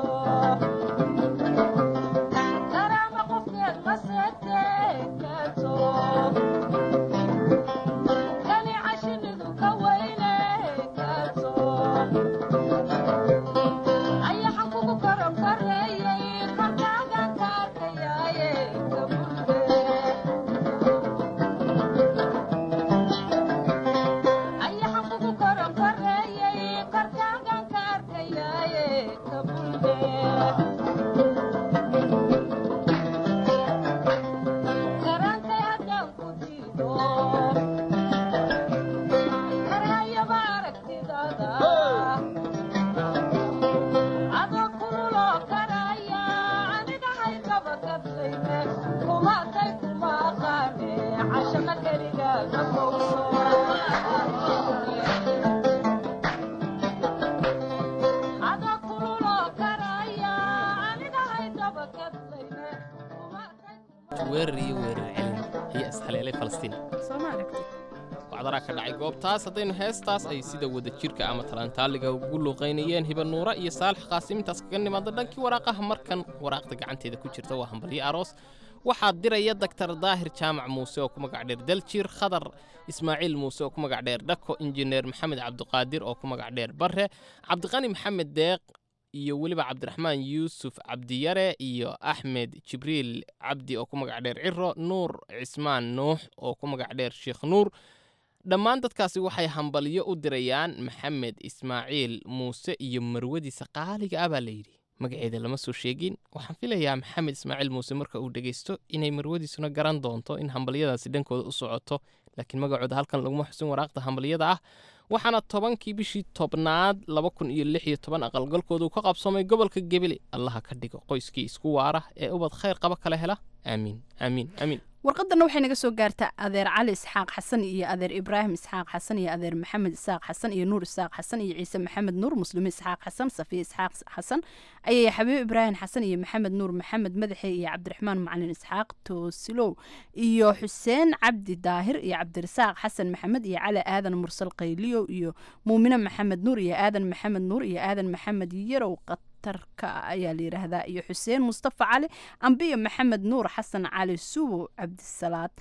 weerar iyo weerar celin ayaa ishaleelay falastiin soo ma aragtid wacdaraa ka dhacay goobtaas haddaynu heestaas ay sida wadajirka ama talantaaliga ugu luuqaynayeen hiba nuura iyo saalax qaasimintaas kaga nimaada dhankii waraaqaha markan waraaqda gacanteeda ku jirta waa hambalyo aroos waxaa diraya daktar daahir jaamac muuse oo ku magac dheer daljir khadar ismaaciil muuse oo ku magac dheer dhako injineer maxamed cabdiqaadir oo ku magac dheer barre cabdiqani maxamed deeq iyo weliba cabdiraxmaan yuusuf cabdiyare iyo axmed jibriil cabdi oo ku magac dheer ciro nuur cismaan nuux oo ku magac dheer sheekh nuur dhammaan dadkaasi waxay hambalyo u dirayaan maxamed ismaaciil muuse iyo marwadiisa qaaliga ah baa layidhi magaceeda lama soo sheegin waxaan filayaa maxamed ismaaciil muuse marka uu dhegaysto inay marwadiisuna garan doonto in hambalyadaasi dhankooda u socoto laakiin magacooda halkan laguma xusin waraaqda hambalyada ah waxaana tobankii bishii tobnaad laba kun iyo lix iyo toban aqalgalkooda uu ka qabsoomay gobolka gebele allaha ka dhigo qoyskii isku waara ee ubad khayr qaba kala hela aamiin aamiin aamiin warqadanna waxay naga soo gaartaa adeer cali isxaaq xasan iyo adeer ibraahim isxaaq xasan iyo adeer maxamed isaaq xasan iyo nuur isaaq xasan iyo ciise maxamed nuur muslimi isxaaq xasan safiya isxaaq xasan ayaya xabiib ibraahim xasan iyo maxamed nuur maxamed madaxe iyo cabdiraxmaan macalin isxaaq toosilow iyo xuseen cabdi daahir iyo cabdirasaaq xasan maxamed iyo cali aadan mursal qayliyow iyo muumine maxamed nuur iyo aadan maxamed nuur iyo aadan maxamed yarow tarka ayaa la yidhaahdaa iyo xuseen mustafa cali ambiyo maxamed nuur xasan cali subow cabdisalaad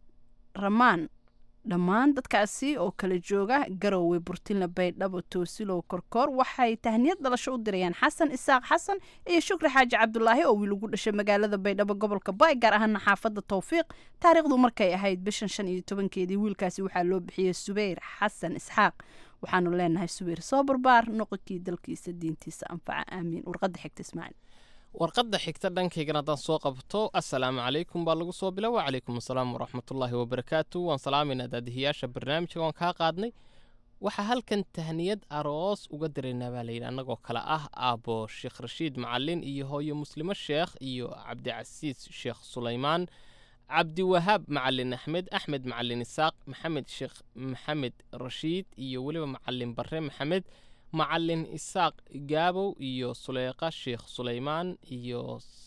ramaan dhammaan dadkaasi oo kala jooga garowe burtinla baydhabo toosilow korkoor waxay tahniyad dhalasho u dirayaan xasan isaaq xasan iyo shukri xaaji cabdulaahi oo wiil ugu dhashay magaalada baydhabo gobolka baay gaar ahaana xaafadda towfiiq taariikhdu markay ahayd bishan shan iyo tobankeedii wiilkaasi waxaa loo bixiyey subeyr xasan isxaaq waxaanu leenahay subayr soo barbaar noqonkii dalkiisa diintiisa anfaca aamiin warqadda xigta ismaaciil warqadda xigta dhankaygana haddaan soo qabto assalaamu calaykum baa lagu soo bila wacalaykum assalaam waraxmatullaahi wabarakaatu waan salaamayna daadihiyaasha barnaamijka waan kaa qaadnay waxaa halkan tahniyad aroos uga diraynaa baa layidhi annagoo kale ah aabbo sheekh rashiid macalin iyo hooyo muslimo sheekh iyo cabdicasiis sheekh sulaymaan cabdiwahaab macalin axmed axmed macalin isaaq maxamed sheekh maxamed rashiid iyo weliba macalin barre maxamed macalin isaaq gaabow iyo suleyqa sheekh sulaymaan iyo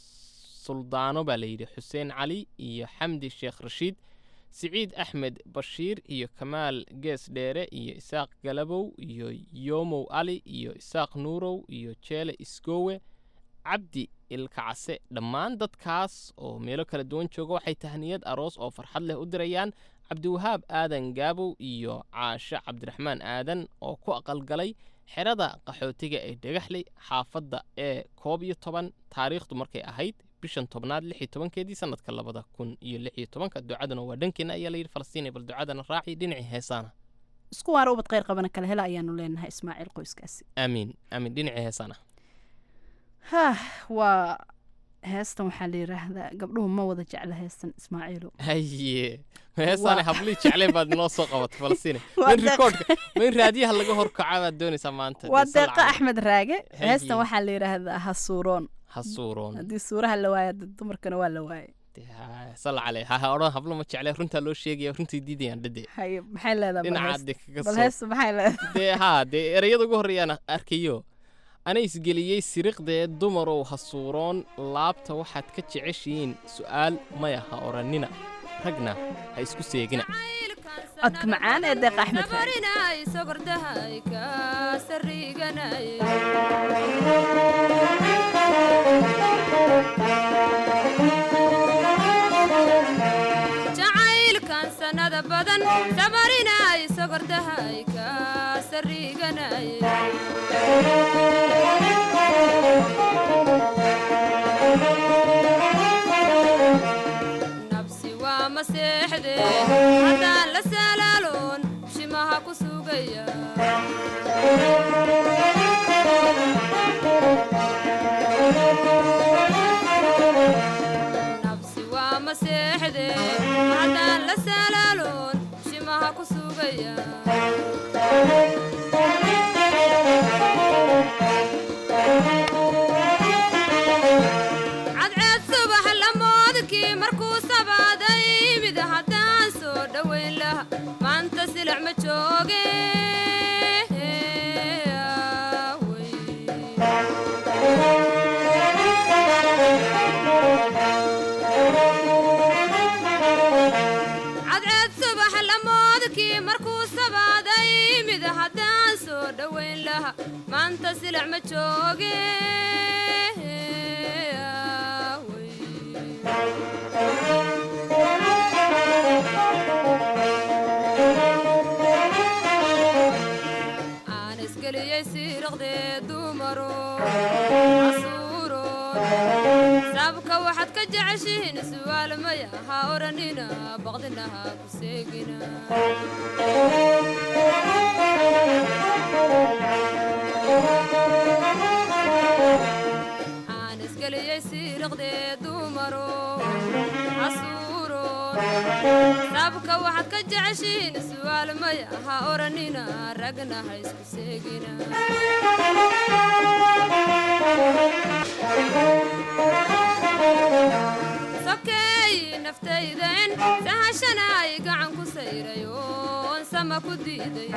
suldaano baa layidhi xuseen cali iyo xamdi sheekh rashiid siciid axmed bashiir iyo kamaal gees dheere iyo isaaq galabow iyo yoomow ali iyo isaaq nuurow iyo jeele isgoowe cabdi ilkacase dhammaan dadkaas oo meelo kala duwan jooga waxay tahniyad aroos oo farxad leh u dirayaan cabdiwahaab aadan gaabow iyo caashe cabdiraxmaan aadan oo ku aqalgalay xerada qaxootiga ee dhagaxley xaafadda ee koob iyo toban taariikhdu markay ahayd bishan tobnaad lix iyo tobankeedii sanadka labada kun iyo lix iyo tobanka ducaduna waa dhankeena ayaa layidhi falastiin bal ducadana raaci dhinacii heesaana isku waara ubad khayr qabana kala hela ayaanu leenahay ismaaciil qoyskaasi aamiin aamiin dhinacii heesaana hah waa heestan waxaa la yidhaahdaa gabdhuhu ma wada jecla heestan ismaaciilo haye heesaane hablii jecleen baad noo soo qabatay falastiin Waa main deeq- rikoodhka main raadiyaha laga horkaca baad doonaysaa maanta waa dee sal deeqa cali. axmed raage Haye. heestan waxaa la yidhaahdaa hasuuroon hasuuroon haddii suuraha la waayo dad dumarkana waa la waayay sal cale haha odhan hablo ma jecle runtaa loo sheegaya runtii diidayaan dhade haye maxay leedahay bal dhinaca hees- de kaga bal soo hees maxay leedahay dee haa dee ereyada ugu horreeyaan arkayo ana isgeliyey siriqdee dumarow hasuuroon laabta waxaad ka jeceshihiin su'aal maya ha odhannina ragna ha isku seegina codka macaan ee deeqa axmed raage Nabarinay sogordahay ka sariganay jacaylkan sanada badan sabarinay sogordahay ka sariganay nabsi waa maseexde haddaan la salaaloon shimaha ku sugaya nabsi waa maseexde haddaan la salaaloon shimaha ku sugaya cadceed subax lamoodkii markuu sabaaday mid haddaan soo dhowayn laha maanta silac ma jooge aaway. laha maanta silac ma jooge aan isgeliyey siiraqdee dumaro casuuroon sabka waxaad ka jeceshihiin su'aal maya ha odhanina baqdinaha ku seegina aan isgeliyey siiraqdee dumaro casuuroon sabka waxaad ka jeceshihiin su'aal maya ha odhanina ragna ha isku seegina sokeey naftayden sahashanaay gacan ku sayray oon sama ku diiday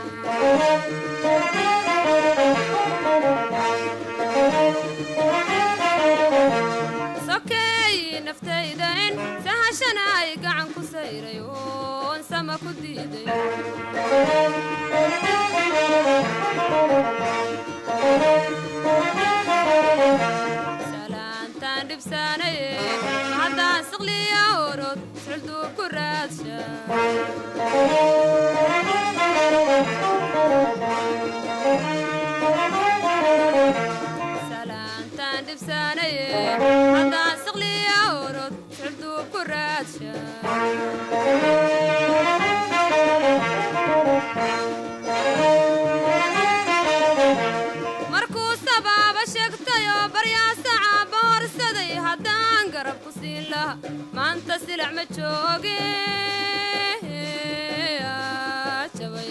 sokeey naftayden sahashanaay gacan ku sayray oon sama ku diiday salaantaan dhibsaanaye haddaan siqliya orod sulduu ku raadsha salaantaan dhibsaanaye haddaan siqliya orod sulduu ku raadsha markuu sabaaba sheegtayoo baryaasacaba horsaday haddaan garab ku siin laha maanta silac ma jooge aa, jabay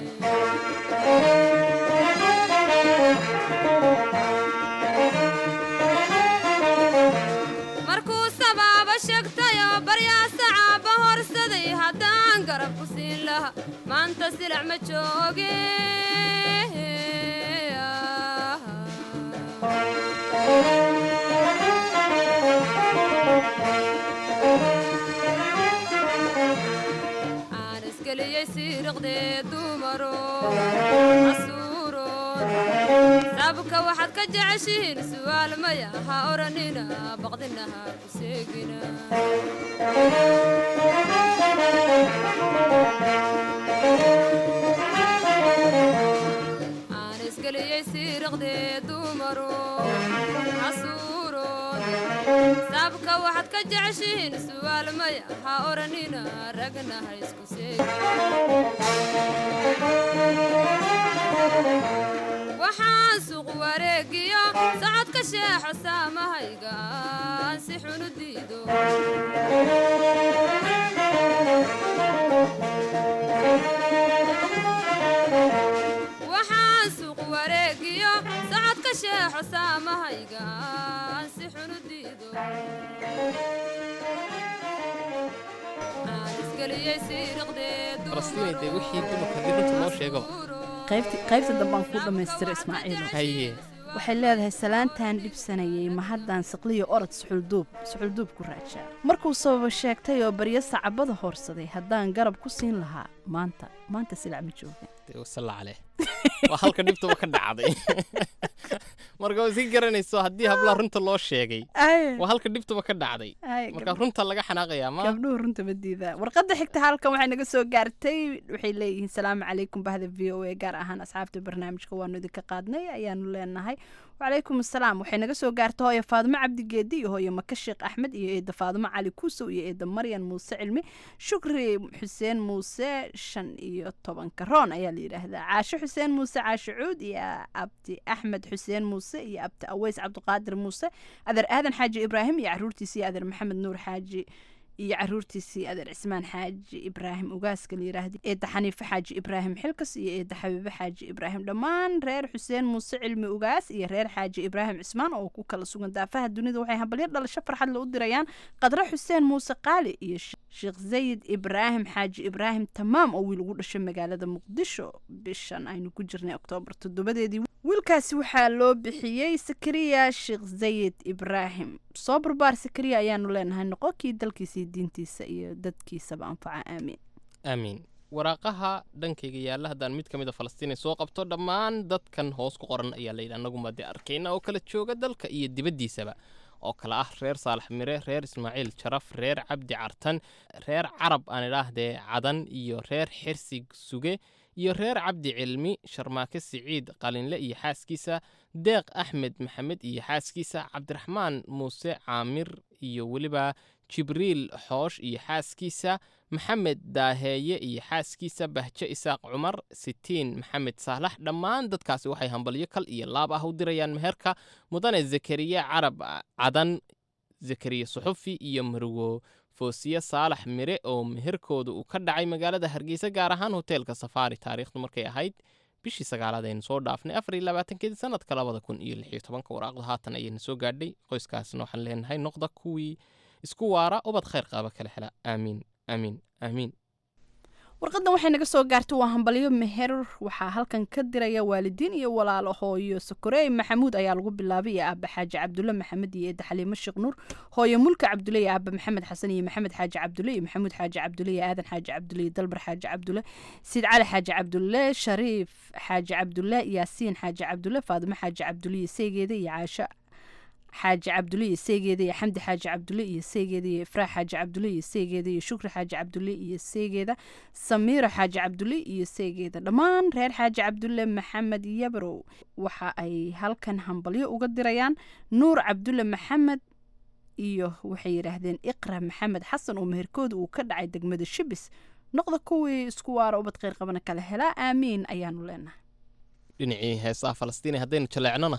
markuu sabaaba sheegtayoo baryaasacaba horsaday haddaan garab ku siin laha maanta silac ma jooge aan isgeliyey siiriqdee dumaro casuuroon sabka waxaad ka jeceshihiin su'aal maya ha odhanina baqdinaha ku seegina aan isgeliyey siiriqdee dumaro casuuroon sabka waxaad ka jeceshihiin su'aal maya ha odhanina ragna ha isku seegin waxaan suuq wareegiyo socodka sheexo saamahayga aan si xun u diido waxaan suuq wareegiyo socodka sheexo saamahayga aan si xun u diido aan isgeliyey siiriqdee falastiin dee wixii dumarka dib runta loo sheego qaybti qaybta dambaan ku dhammaystira ismaaciilo haye waxay leedahay salaantaan dhibsanayay ma haddaan siqliyo orod suxulduub suxulduub ku raajaa markuu sababa sheegtay oo baryo sacabada hoorsaday haddaan garab ku siin lahaa maanta maanta silac ma jooga dee wasalla caleh waa halka dhibtuba ka dhacday marka waa sii garanayso haddii hablaha runta loo sheegay waa halka dhibtuba ka dhacday Ay, marka gab- runta laga xanaaqayaa ma gabdhuhu runta ma diidaa warqadda xigta halkan waxay naga soo gaartay waxay leeyihiin salaamu calaykum bahda v o a gaar ahaan asxaabta barnaamijka waanu idinka qaadnay ayaanu leenahay wacalaykum asalaam waxay naga soo gaartay hooyo faadimo cabdigeedi iyo hooyo maka sheekh axmed iyo eeda faadimo cali kuusow iyo eeda maryan muuse cilmi shukri xuseen muuse shan iyo tobanka roon ayaa la yidhaahdaa caasho xuseen muuse caasho cuud iyo abdi axmed xuseen muuse iyo abdi aweys cabdiqaadir muuse adeer aadan xaaji ibraahim iyo caruurtiisa iyo adeer maxamed nuur xaaji iyo caruurtiisii adeer cismaan xaaji ibraahim ugaaska la yiraahda eedda xaniife xaaji ibraahim xilkas iyo eedda xabiibe xaaji ibraahim dhammaan reer xuseen muuse cilmi ugaas iyo reer xaaji ibraahim cismaan oo ku kala sugan daafaha dunida waxay hambalyo dhalasho farxad le u dirayaan qadre xuseen muuse qaali iyo Sh- sheekh zayid ibraahim xaaji ibraahim tamaam oo wiil ugu dhashay magaalada muqdisho bishan aynu ku jirnay oktoobar toddobadeedii wiilkaasi waxaa loo bixiyey sakariya sheekh zayid ibraahim soo barbaar sakariya ayaanu leenahay noqo kii dalkiisa iyo diintiisa iyo dadkiisaba anfaca aamiin aamiin waraaqaha dhankayga yaalla haddaan mid ka mid a falastiin ay soo qabto dhammaan dadkan hoos ku qoran ayaa layidhi annaguma dee arkayna oo kala jooga dalka iyo dibaddiisaba oo kale ah reer saalax mire reer ismaaciil jaraf reer cabdi cartan reer carab aan idhaahdee cadan iyo reer xirsi suge iyo reer cabdi cilmi sharmaake siciid qalinle iyo xaaskiisa deeq axmed maxamed iyo xaaskiisa cabdiraxmaan muuse caamir iyo weliba jibriil xoosh iyo xaaskiisa maxamed daaheeye iyo xaaskiisa bahje isaaq cumar sitiin maxamed saalax dhammaan dadkaasi waxay hambalyo kal iyo laab ah u dirayaan meherka mudane zakariya carab cadan zakariya suxufi iyo marwo foosiye saalax mire oo meherkooda uu ka dhacay magaalada hargeysa gaar ahaan hoteelka safaari taariikhdu markay ahayd bishii sagaalaad aynu soo dhaafnay afar iyo labaatankeedii sanadka labada kun iyo lix iyo tobanka waraaqda haatan ayayna soo gaadhay qoyskaasna waxaan leenahay noqda kuwii isku waara ubad khayr qaaba kala hela aamiin aamiin aamiin warqadan waxay naga soo gaartay waa hambalyo meher waxaa halkan ka diraya waalidiin iyo walaalo hooyo sakorey maxamuud ayaa lagu bilaabay iyo aaba xaaji cabdulle maxamed iyo eedda xaliimo sheekh nuur hooyo mulka cabdulle iyo aaba maxamed xasan iyo maxamed xaaji cabdulle iyo maxamuud xaaji cabdulle iyo aadan xaaji cabdulle iyo dalbar xaaji cabdulle siid cali xaaji cabdulle shariif xaaji cabdulle yaasiin xaaji cabdulle faadimo xaaji cabdulle iyo seegeeda iyo caasho xaaji cabdulle iyo seegeeda iyo xamdi xaaji cabdulle iyo seegeeda iyo ifraax xaaji cabdulle iyo seegeeda iyo shukri xaaji cabdulle iyo seegeeda samiiro xaaji cabdulle iyo seegeeda dhammaan reer xaaji cabdulle maxamed yabrow waxa ay halkan hambalyo uga dirayaan nuur cabdulle maxamed iyo waxay yidhaahdeen iqra maxamed xasan oo meherkooda uu ka dhacay degmada shibis noqda kuwii isku waara ubad kheyr qabana kala helaa aamiin ayaanu leenahay dhinacii heesaha falastiin haddaynu jaleecnona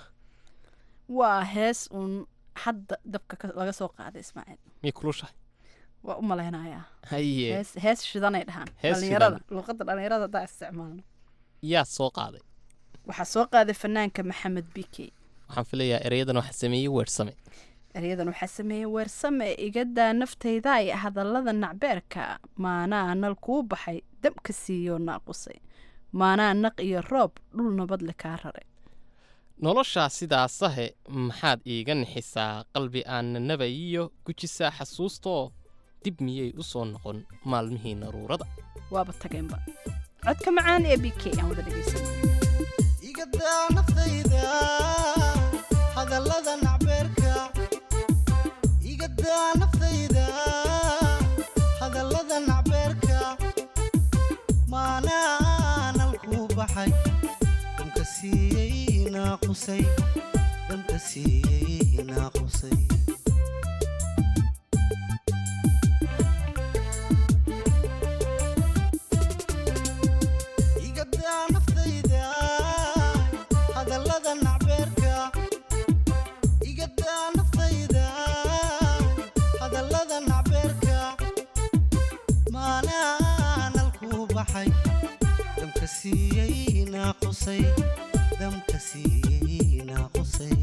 waa hees uun hadda dabka ka- laga soo qaaday ismaaciil miyay kulushahay waa u malaynayaa haye hees hees shidanay dhahaan Hees dhalinyarada shidan. luuqadda dhalinyarada haddaa isticmaalno yaa soo qaaday waxaa soo qaaday fanaanka maxamed bike waxaan filayaa ereyadan waxaa sameeyey weersame eryadan waxaa sameeyey weersame igadaa naftayda ay hadallada nacbeerka maanaa nal kuu baxay dabka siiyoo naaqusay maanaa naq iyo roob dhul nabadle kaa raray noloshaa sidaasahe maxaad iiga nixisaa qalbi aanna nabayiyo gujisaa xasuustoo dib miyay u soo noqon maalmihii naruurada waaba tageenba codka macaan ee b k aan wada dhegeysan igadaa naftayda hadallada nacbeerka igadaa naftayda hadallada nacbeerka maanaanal kuu baxay damka siiyey naaqusay damka siiyey naaqusay igadaa naftayda hadallada nacbeerka igadaa naftayda hadallada nacbeerka maanaanal kuu baxay damka siiyey naaqusay damka siiyey naaqusay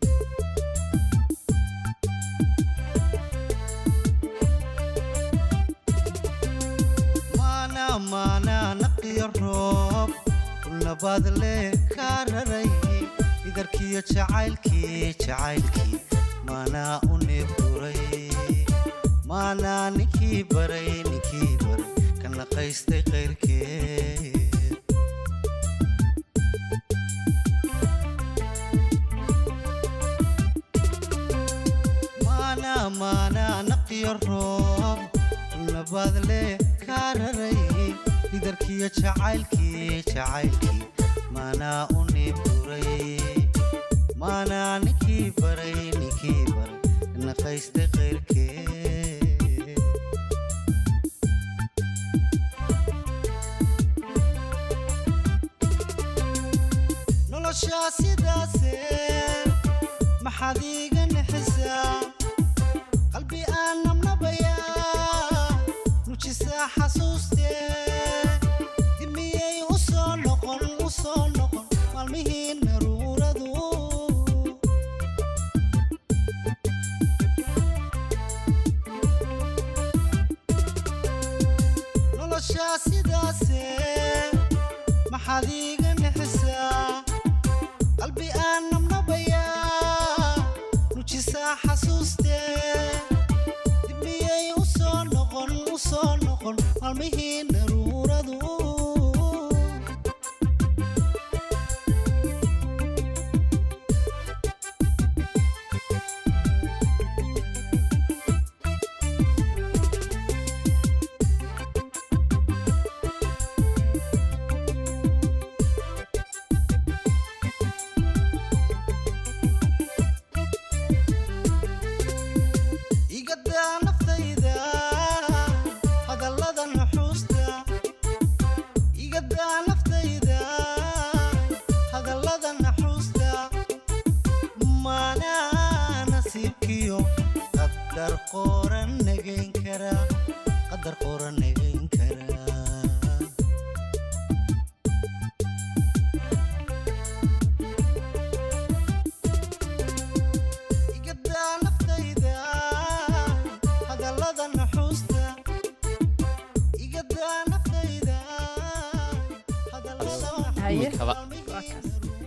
maana maana naqiyo roob ulnabaad le kaa raray idarkiyo jacaylkii jacaylkii maanaa u neebduray maanaa ninkii baray ninkii baray ka naqaystay qayrkeed maana maana naqiyo roob ulnabaad le kaa raray idarkiyo jacaylkii jacaylkii maanaa u neebduray maanaa ninkii baray ninkii baray ka naqaystay qayrkeed noloshaa sidaase maxaad iiga nixisaa qalbi aan nabnabayaa nujisaa xasuustee dimiyey u soo noqon u soo noqon maalmihii naruuradu noloshaa sidaase maxaad iiga nixisaa qalbi aan nabnabayaa nujisaa xasuustee dibmiyey u soo noqon u soo noqon maalmihii naruuradu jacaylkiyo qadar qoran nagayn karaa qadar qoran nagayn karaa igadaa naftayda hadallada naxuusta igadaa naftayda hadallada haye Imikaba. waa kaas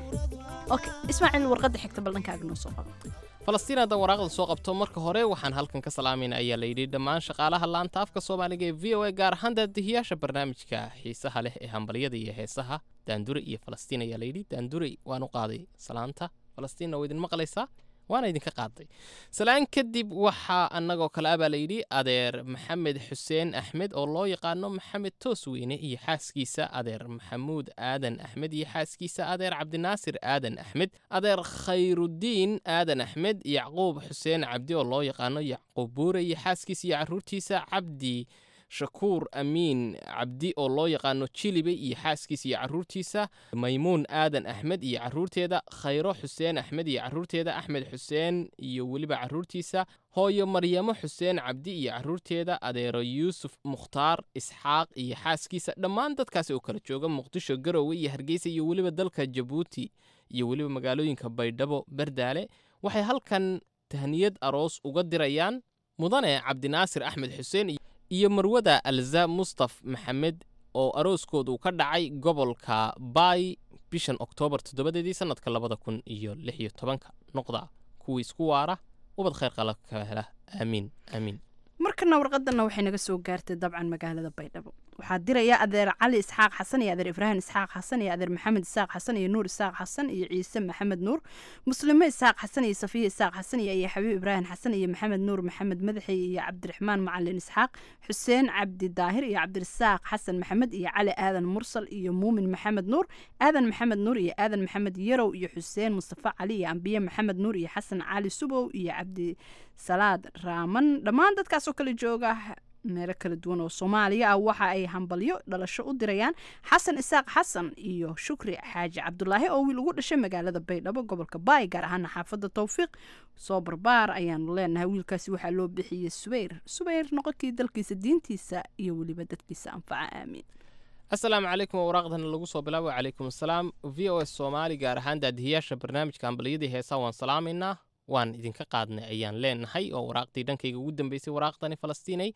okay ismaaciil warqadda xigta bal dhankaaga noo soo qabo falastiin hadda waraaqda soo qabto marka hore waxaan halkan ka salaamayna ayaa layidhi dhammaan shaqaalaha laanta afka soomaaliga ee v o a gaar ahaan daadihiyaasha barnaamijka xiisaha leh ee hambalyada iyo heesaha daandure iyo falastiin ayaa layidhi daandure waan u qaaday salaanta falastiinna waa idin maqlaysaa waana idinka qaaday salaan kadib waxaa annagoo kale abaa layidhi adeer maxamed xuseen axmed oo loo yaqaano maxamed toosweyne iyo xaaskiisa adeer maxamuud aadan axmed iyo xaaskiisa adeer cabdinaasir aadan axmed adeer khayrudiin aadan axmed yacquub xuseen cabdi oo loo yaqaano yacquub buure iyo xaaskiisa iyo caruurtiisa cabdi shakuur amiin cabdi oo loo yaqaano jilibe iyo xaaskiisa iyo caruurtiisa maymuun aadan axmed iyo caruurteeda khayro xuseen axmed iyo caruurteeda axmed xuseen iyo weliba caruurtiisa hooyo maryamo xuseen cabdi iyo caruurteeda adeero yuusuf mukhtaar isxaaq iyo xaaskiisa dhammaan dadkaasi oo kala jooga muqdisho garowe iyo hargeysa iyo weliba dalka jabuuti iyo weliba magaalooyinka baydhabo bardaale waxay halkan tahniyad aroos uga dirayaan mudane cabdinaasir axmed xuseen iyo marwada alza mustaf maxamed oo arooskoodu ka dhacay gobolka baay bishan oktoobar toddobadeedii sanadka labada kun iyo lix iyo tobanka noqda kuwii isku waara ubad khayr qala ka hela aamiin aamiin markana warqadana waxay naga soo gaartay dabcan magaalada baydhabo waxaa diraya adeer cali isxaaq xasan iyo adeer ibraahim isxaaq xasan iyo adeer maxamed isaaq xasan iyo nuur isaaq xasan iyo ciise maxamed nuur muslime isaaq xasan iyo safiya isaaq xasan iyo iyo xabiib ibraahim xasan iyo maxamed nuur maxamed madaxi iyo cabdiraxmaan macalin isxaaq xuseen cabdi daahir iyo cabdirasaaq xasan maxamed iyo cali aadan mursal iyo muumin maxamed nuur aadan maxamed nuur iyo aadan maxamed yarow iyo xuseen mustafa cali iyo ambiye maxamed nuur iyo xasan cali subow iyo cabdi salaad raaman dhammaan dadkaas oo kala jooga meelo kala duwan oo soomaaliya ah waxa ay hambalyo dhalasho u dirayaan xasan isaaq xasan iyo shukri xaaji cabdulaahi oo wiil ugu dhashay magaalada baydhabo gobolka baay gaar ahaana xaafadda towfiiq soo barbaar ayaanu leenahay wiilkaasi waxaa loo bixiyey subeyr subeyr noqonkii dalkiisa diintiisa iyo weliba dadkiisa anfaca aamiin asalaamu calaykum oo waraaqdana lagu soo bilaabo calaykum asalaam v o s soomaali gaar ahaan daadihiyaasha barnaamijka hambalyadii heesaa waan salaamaynaa waan idinka qaadnay ayaan leenahay oo waraaqdii dhankayga ugu dambeysay waraaqdani falastiinay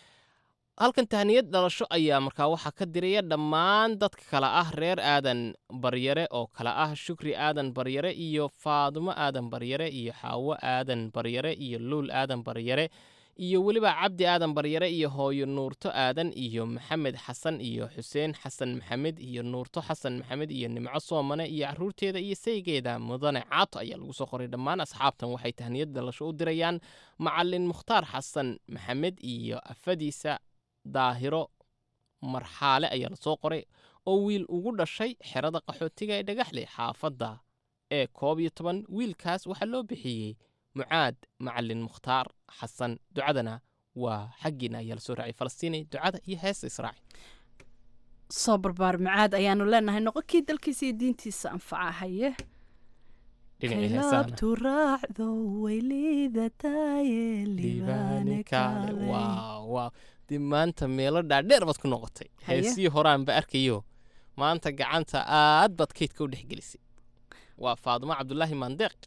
halkan tahniyad dhalasho ayaa markaa waxaa ka diraya dhammaan dadka kale ah reer aadan baryare oo kale ah shukri aadan baryare iyo faadumo aadan baryare iyo xaawo aadan baryare iyo luul aadan baryare iyo weliba cabdi aadan baryare iyo hooyo nuurto aadan iyo maxamed xasan iyo xuseen xasan maxamed iyo nuurto xasan maxamed iyo nimco soomane iyo caruurteeda iyo saygeeda mudane caato ayaa lagu soo qoray dhammaan asxaabtan waxay tahniyad dhalasho u dirayaan macalin mukhtaar xasan maxamed iyo afadiisa daahiro marxaale ayaa lasoo qoray oo wiil ugu dhashay xerada qaxootiga ee dhagaxle xaafadda ee koob iyo toban wiilkaas waxaa loo bixiyey mucaad macalin mukhtaar xasan ducadana waa xaggiina ayaa lasoo raacay falastiini ducada iyo heesta israaci soo barbaar macaad ayaanu leenahay noqonkii dalkiisa iyo diintiisa anfaca haye dhinacii heesahana kaylabtu raacdo way liidataye libaane kaale waaw waaw dib maanta meelo dhaadheer baad ku noqotay Haye. heesii horaanba arkayo maanta gacanta aad baad kaydka u dhexgelisay waa faadumo cabdulaahi mandeeq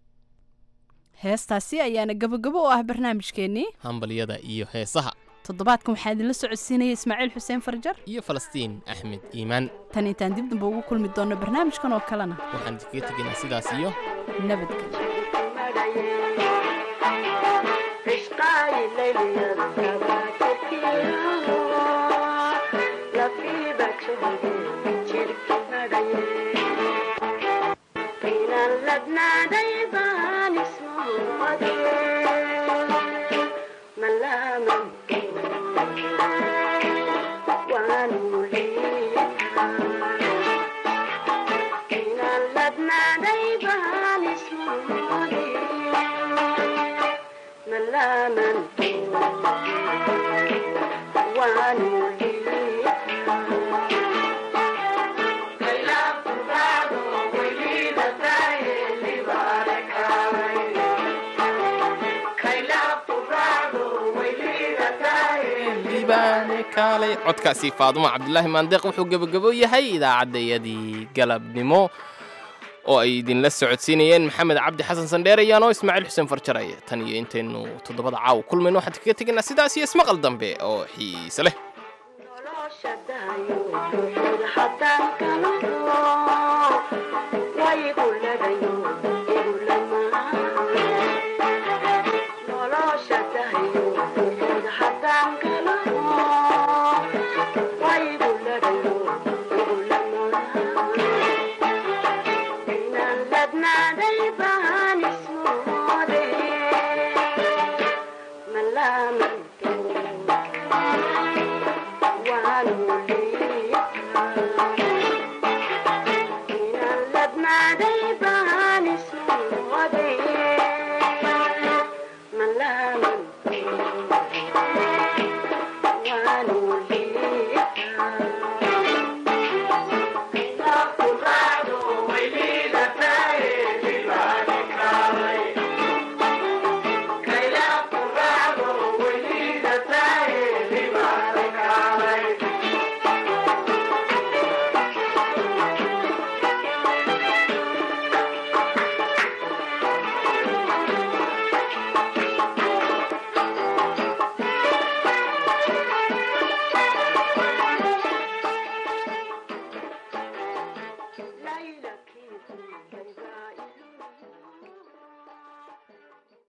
heestaasi ayaana gabagabo u ah barnaamijkeennii hambalyada iyo heesaha toddobaadkan waxaa idinla socodsiinaya ismaaciil xuseen farjar iyo falastiin axmed iimaan tan intaan dib damba ugu kulmi doonno barnaamijkan oo kalena waxaan idinkaga tegaynaa sidaas iyo nabadgelyo Thank you. kaalay codkaasi faadumo cabdulaahi maandeeq wuxuu gebagabo yahay idaacaddayadii galabnimo oo ay idinla socodsiinayeen maxamed cabdi xasan sandheer ayaanoo ismaaciil xuseen farjaraya tan iyo intaynu toddobada caaw kulmayno waxaan kaga tegaynaa sidaas iyo ismaqal dambe oo xiise leh haddaan ka